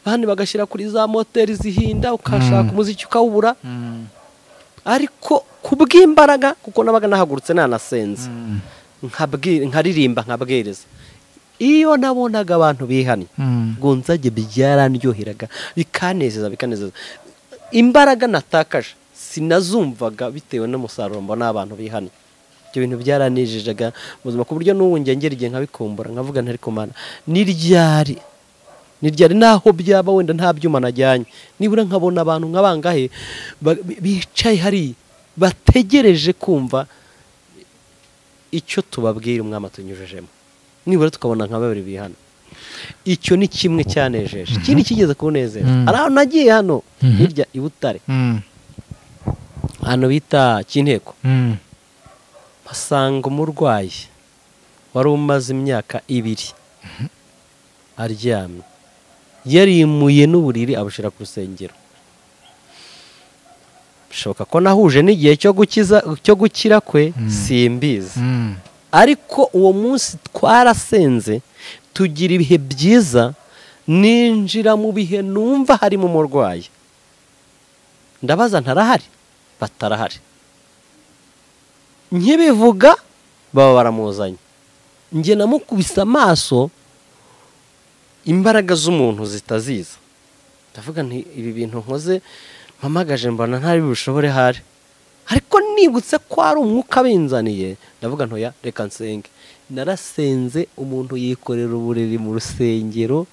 abandi bagashyira kuri za moteri zihinda ukashaka umuziki ukawubura Mm. ariko ku bw'imbaraga kuko nabaga nahagurutse nanasenze Mm. nkabwi- nkaririmba nkabwiriza iyo nabonaga abantu bihannye Mm. gonzage byaranryoheraga bikanezeza bikanezeza imbaraga natakaje sinazumvaga bitewe n'umusaruro mbona abantu bihannye ibyo bintu byaranejejaga mu buzima ku buryo n'ubu ngengera igihe nkabikumbura nkavuga ntari kumana ni ryari ni ryari naho byaba wenda nta byuma najyanye nibura nkabona abantu nk'abangahe ba- bicaye hariya bategereje kumva icyo tubabwira umwami tunyujijemo nibura tukabona nka babiri bihana icyo ni kimwe cyanejeje ikindi kigeze kunezeza Mhm. hari ahantu nagiye hano Mhm. hirya i butare Mm. ahantu bita cy'inteko Mm. mpasanga umurwayi wari umaze imyaka ibiri aryamye yarimuye n'uburiri abushyira ku rusengero bishoboka ko nahuje n'igihe cyo gukiza cyo gukira kwe simbizi Mm. ariko uwo munsi twarasenze tugira ibihe byiza ninjira mu bihe numva harimo umurwayi ndabaza ntarahari batarahari nkibivuga baba baramuzanye njye namukubise amaso imbaraga z'umuntu zitaziza ndavuga nti ibi bintu nkoze mpamagaje mbona ntari bushobore hari ariko nibutse ko ari umwuka binzaniye ndavuga ntoya reka nsenge narasenze umuntu yikorera uburiri mu rusengero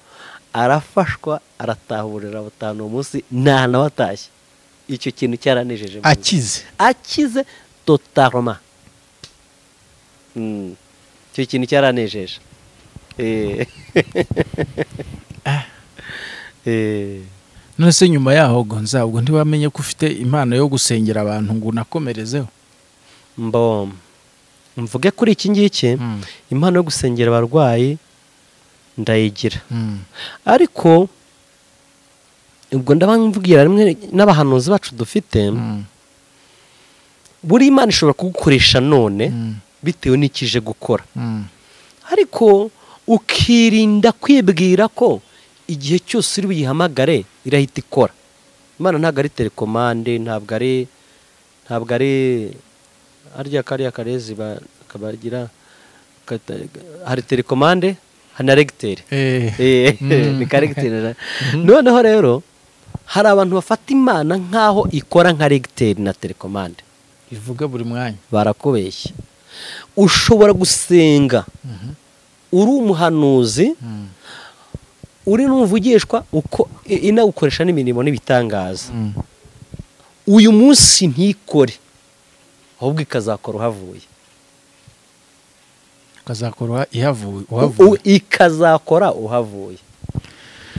arafashwa arataha uburiri butanu uwo munsi nta na watashye icyo kintu cyaranejeje mu buzima akize akize totaroma Mm. icyo kintu cyaranejeje Eh. Eh. none se nyuma yaho gonza ubwo ntiwamenye ko ufite impano yo gusengera abantu ngo unakomerezeho mbom mvuge kuri iki ngiki Mm. impano yo gusengera abarwayi ndayigira Mm. ariko ubwo ndabamvubwira rimwe n'abahanuzi bacu dufite Mm. buri imana ishobora kugukoresha none Mm. bitewe n'ikije gukora Mm. ariko ukirinda kwibwira ko igihe cyose uri buyihamagare irahita ikora imana ntabwo ari telekomande ntabwo ari ntabwo ari harya kariya karezi ba- kabagira kata- hari telekomande hari na regiteri Eh. Eh, Mm. ni karegiteri noneho rero hari abantu bafata imana nk'aho ikora nka regiteri na telekomande ivuga buri mwanya barakubeshya ushobora gusenga uri umuhanuzi uri n'umuvugishwa uko inawukoresha n'imirimo n'ibitangaza uyu munsi ntikore ahubwo ikazakora uhavuye ukazakora ihavuye uhavuye U- ikazakora uhavuye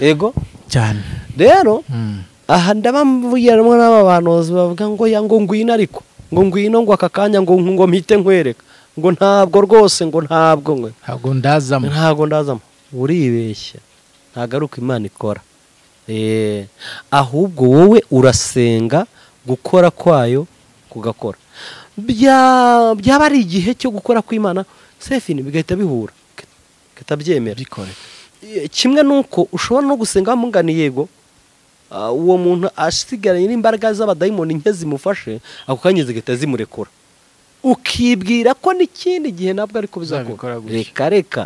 yego cyane rero Mm. aha ndaba mvugiramo n'abahanuzi bavuga ngo ya ngo ngwino ariko ngo ngwino ngo aka kanya ngo ngo mpite nkwereka ngo ntabwo rwose ngo ntabwo ngo ntabwo ndazamo ntabwo ndazamo uribeshya ntagaruka imana ikora Eh, ahubwo wowe urasenga gukora kwayo kugakora Bya- byaba ari igihe cyo gukora kw'imana sefini bigahita bihura bigahita byemera bikore Eh, kimwe nuko ushobora no gusenga wamugani yego ah, uwo muntu asigaranye n'imbaraga z'abadayimoni nke zimufashe ako kanya zigahita zimurekura ukibwira ko n'ikindi gihe nabwo ariko Uzabikora bizakora gutya. reka reka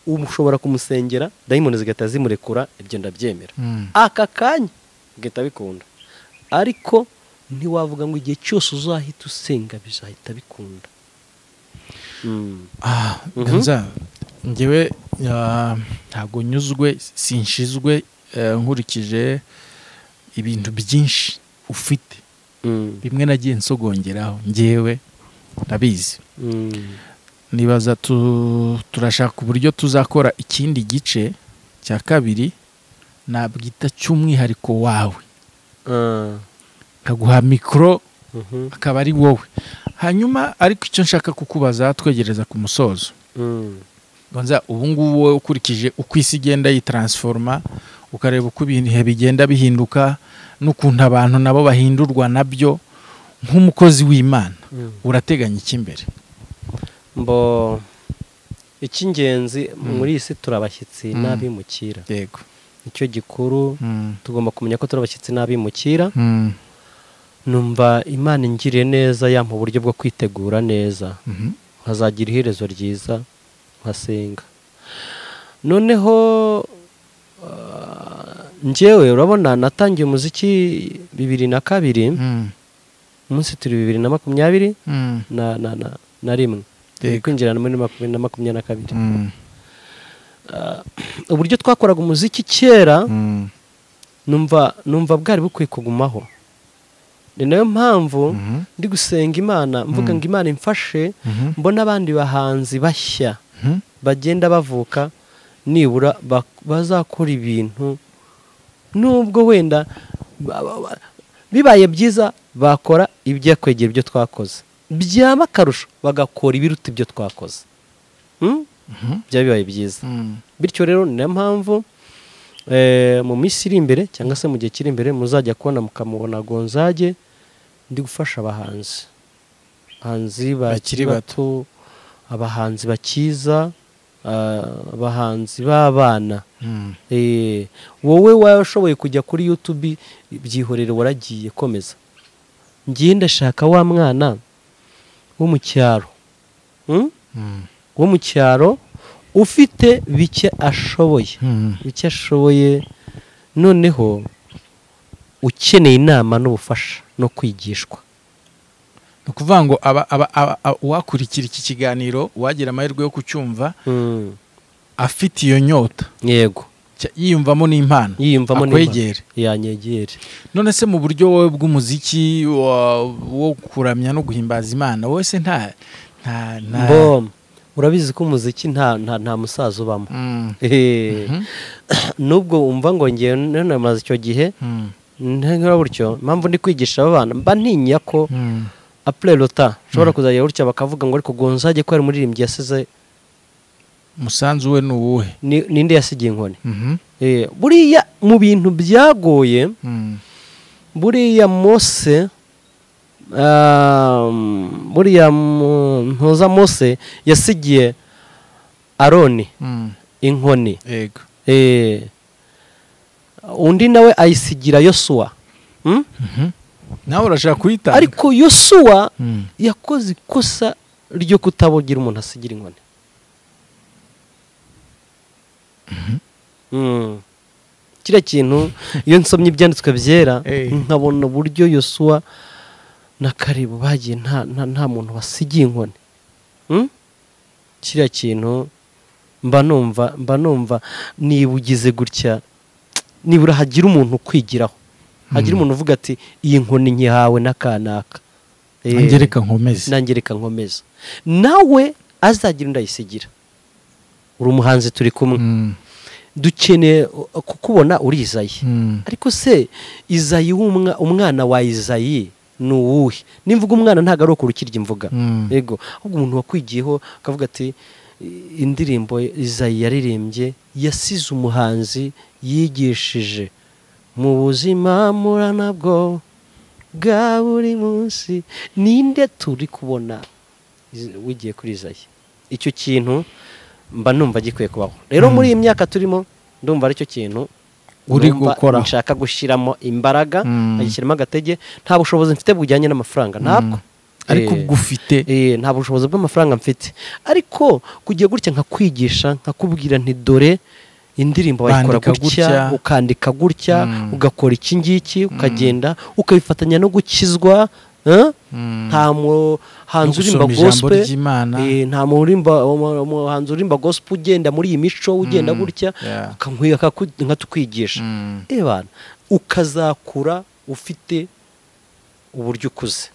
ubu ushobora kumusengera dayimoni zigahita zimurekura ibyo ndabyemera Mm. aka kanya bigahita bikunda ariko ntiwavuga ngo igihe cyose uzahita usenga bizahita bikunda Mm. Ah, Mhm. nza ngewe ah, ntabwo nyuzwe sinshizwe eh, nkurikije ibintu byinshi ufite Mm. bimwe nagiye nsogongeraho ngewe ndabizi Mm. nibaza tu- turashaka uburyo tuzakora ikindi gice cya kabiri nabwita cy'umwihariko wawe Ah. nkaguha mikoro Mhm. akaba ari wowe hanyuma ariko icyo nshaka kukubaza twegereza ku musozo Mm. gonza ubu ngubu wowe ukurikije uko isi igenda yitaransforoma ukareba uko ibihe bigenda bihinduka n'ukuntu abantu nabo bahindurwa nabyo nk'umukozi w'imana Mm. urateganya icy'imbere mbo icy'ingenzi muri iyi si turabashyitsi Mm. n'abimukira yego nicyo gikuru Mm. tugomba kumenya ko turi abashyitsi n'abimukira Mm. numva imana ingiriye neza yampa uburyo bwo kwitegura neza Mhm. nkazagira iherezo ryiza nkasenga noneho ah, njyewe urabona natangiye umuziki bibiri na kabiri Mm. umunsi turi bibiri na makumyabiri Mm. na na na na rimwe Yego. kwinjira muri makumyabiri na makumyabiri na kabiri Mm. uburyo twakoraga umuziki kera Mm. numva numva bwari bukwiye kugumaho ni nayo mpamvu Mhm. ndi gusenga imana mvuga Mm. ngo imana imfashe Mhm. mbona abandi bahanzi bashya Mhm. bagenda bavuka nibura bak- bazakora ibintu nubwo wenda ba- ba- ba- bibaye byiza bakora ibyakwegera ibyo twakoze byaba akarusho bagakora ibiruta ibyo twakoze Hmm? Mhm. byaba bibaye byiza Mm. bityo rero ni nayo mpamvu eh, mu minsi iri imbere cyangwa se mu gihe kiri imbere muzajya kubona mukamubona gonzage ndi gufasha abahanzi abahanzi bakiri Bakiri bato bato. abahanzi bakiza ah, abahanzi b'abana Mm. Eh, wowe washoboye kujya kuri yutubi byihorere waragiye komeza ngiye ndashaka wa mwana wo mu cyaro Hmm? Mm. wo mu cyaro ufite bike ashoboye Mm. bike ashoboye noneho ukeneye inama n'ubufasha no kwigishwa ni ukuvuga ngo aba- aba- aba- aba- uwakurikira iki kiganiro uwagira amahirwe yo kucyumva afite iyo nyota yego cya- yiyumvamo n'impano yiyumvamo akwegere yanyegere none se mu buryo wowe bw'umuziki wa- wo kuramya no guhimbaza imana wowe se nta nta nta mbom urabizi ko umuziki nta nta nta musaza ubamo Mm. Eh, Mhm. nubwo wumva ngo ngewe none maze icyo gihe Mm. nta gutyo impamvu ndi kwigisha aba bana mba ntinya ko Mm. apure lota ushobora kuzajya gutya bakavuga ngo ariko gonzage ko ari umuririmbyi yasize umusanzu we ni uwuhe ni- ninde yasigiye inkoni Mhm. Eh, buriya mu bintu byagoye Mm. buriya mose um, buriya mu- ntuza mose yasigiye aroni Mm. inkoni yego Eh, undi nawe ayisigira yosuwa Hmm? Mhm. nawe urashaka kuyitanga ariko yosuwa Mm. yakoze ikosa ryo kutabogira umuntu asigira inkoni Mm. kiriya kintu iyo nsomye ibyanditswe byera Eh. nkabona uburyo yosuwa na karibu bagiye nta nta- nta muntu wasigiye inkoni Mm? kiriya kintu mba numva mba numva niba ugize gutya nibura hagira umuntu ukwigiraho hagira umuntu uvuga ati iyi nkoni nyihawe n'akanaka Eh, angereka nkomeze nanjye reka nkomeza nawe azagira undi ayisigira uri umuhanzi turi kumwe Mm, dukeneye uh, kukubona uri izayi mm. ariko se izayi w'umwa- umwana wa izayi ni uwuhe nimvuga umwana ntabwo ari ukurukirya imvuga Mm. yego ahubwo umuntu wakwigiyeho akavuga ati "I- indirimbo izayi yaririmbye yasize umuhanzi yigishije mu buzima muranabwo bwa buri munsi ninde turi kubona iz- wigiye kuri izayi icyo kintu mba numva gikwiye kubaho rero muri iyi myaka turimo ndumva aricyo kintu Uri numva gukoraho. nshaka gushyiramo imbaraga Mm. nkagishyiramo agatege nta bushobozi mfite bujyanye n'amafaranga ntabwo ariko Eh, ubwo ufite eh, nta bushobozi bw'amafaranga mfite ariko kugiye gutya nkakwigisha nkakubwira nti dore indirimbo wayikora Bandika gutya gutya. ukandika gutya Mm. ugakora iki ngiki ukagenda ukabifatanya no gukizwa eh? Mm. nta muhanzi No urimba gusoma ijambo gospe ry'Imana. eh, nta murimba umu- umuhanzi urimba gospe ugenda muri iyi mico ugenda Mm. gutya Yeah. akankwiye akaku- nkatukwigisha Mm. ebana ukazakura ufite uburyo ukuze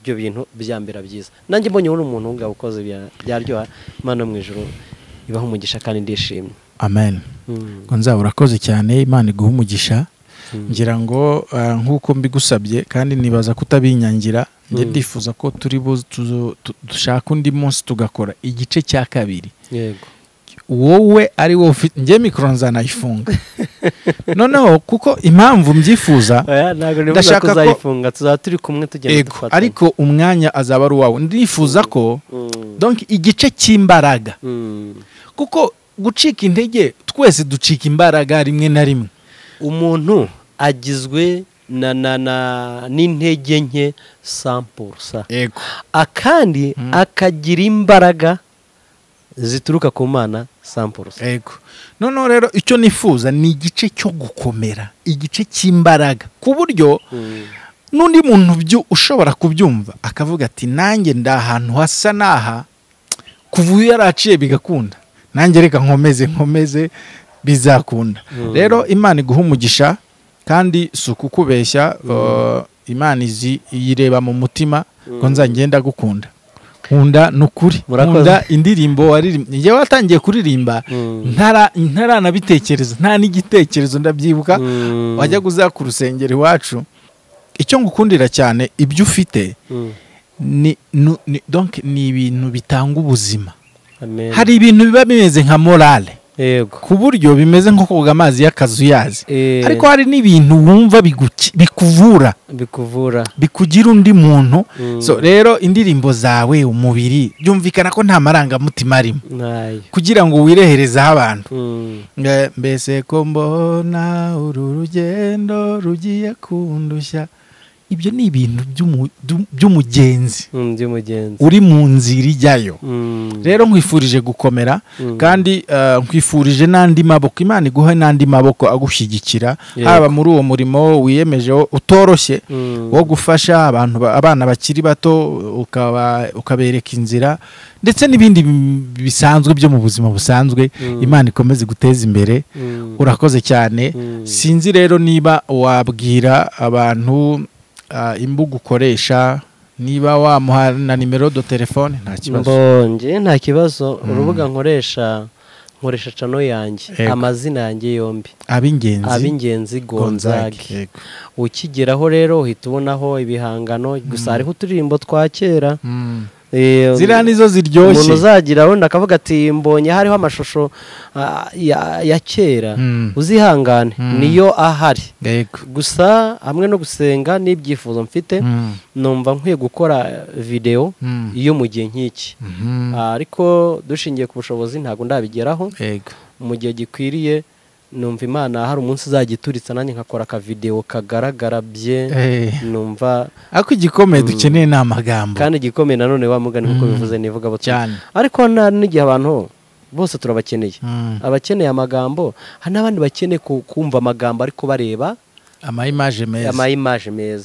ibyo bintu byambera byiza nanjye mbonye uri umuntu wunga ukoze bya- byaryoha imana yo mu ijoro ibaho umugisha kandi ndishimye amen Mm. ngo nzaba urakoze cyane imana iguha umugisha Mm. ngira ngo ah, nk'uko mbigusabye kandi nibaza kutabinyangira njye Mm. ndifuza ko turi bu tuzo- tu- dushaka undi munsi tugakora igice cya kabiri yego wowe ari wowe ufite njye mikoro nzanayifunga noneho kuko impamvu mbyifuza Oya, ntabwo nifuza Ndashaka ko- kuzayifunga tuzaba turi kumwe tugenda ego ariko umwanya azaba ari uwawe ndifuza ko Mm. donc igice cy'imbaraga Mm. kuko gucika intege twese ducika imbaraga rimwe na rimwe umuntu agizwe na na na n'intege nke sampurusa ego akandi Mm. akagira imbaraga zituruka ku mana sampurusa ego noneho rero icyo nifuza ni igice cyo gukomera igice cy'imbaraga ku buryo n'undi muntu byu- ushobora kubyumva akavuga ati nanjye ndi ahantu hasa n'aha kuva uyu yaraciye bigakunda nanjye reka nkomeze nkomeze bizakunda Mm. rero imana iguha umugisha kandi si ukukubeshya uh, imana izi iyireba mu mutima ngo nzagenda gukunda nkunda ni ukuri Murakoze. nkunda indirimbo waririmbye njyewe watangiye kuririmba Mm. ntara- ntaranabitekereza nta n'igitekerezo ndabyibuka Mm. wajya kuza ku rusengero iwacu icyo ngukundira cyane ibyo ufite Mm. ni nu- ni- donc ni ibintu bitanga ubuzima Amen. hari ibintu biba bimeze nka morale yego ku buryo bimeze nko koga amazi y'akazu uyazi Eh, ariko hari n'ibintu wumva biguki- bikuvura bikuvura bikugira undi muntu Mm. so rero indirimbo zawe umubiri byumvikana ko nta marangamutima arimo ntayo kugira ngo wireherezeho abantu Mm. Nge- mbese ko mbona uru rugendo rugiye kundushya ibyo ni ibintu by'umu- by'u- by'umugenzi Mm, by'umugenzi uri mu nzira ijyayo Mm. rero nkwifurije gukomera Mm. kandi eh, nkwifurije n'andi maboko imana iguhe n'andi maboko agushyigikira Yego. haba muri uwo murimo wiyemeje wo- utoroshye Mm. wo gufasha abantu ba- abana bakiri bato ukaba- ukabereka inzira ndetse n'ibindi bi- bisanzwe byo mu buzima busanzwe Mm. imana ikomeze guteza imbere Mm. urakoze cyane Mm. sinzi rero niba wabwira abantu ah, imbuga ukoresha niba wamuha na nimero do telefone nta kibazo mbonye nta kibazo urubuga nkoresha nkoresha cano yanjye Yego. amazina yanjye yombi ab'ingenzi ab'ingenzi Gonzague, gonzage yego. ukigeraho rero uhita ubonaho ibihangano gusa hariho uturirimbo twa kera Mm. Eh, ziriya nizo umuntu ziryoshye uzagira wenda akavuga ati mbonye hariho amashusho ah, ya ya kera Mm. uzihangane Mm. niyo ahari Yego. gusa hamwe no gusenga n'ibyifuzo mfite Mm. numva nkwiye gukora videwo Mm. iyo mu gihe nk'iki Mhm. Ah, ariko dushingiye ku bushobozi ntabwo ndabigeraho Yego. mu gihe gikwiriye numva imana hari umunsi uzajya ituritsa nanjye ngakora akavidewo kagaragara bye Eh. numva ariko igikomeye dukeneye ni amagambo kandi igikomeye nanone wa mugani nk'uko Mm. bivuze nivuga cyane ariko nta n'igihe abantu bose turabakeneye Mm. abakeneye amagambo hari n'abandi bakeneye ku- kumva amagambo ariko bareba amayimaje meza amayimaje meza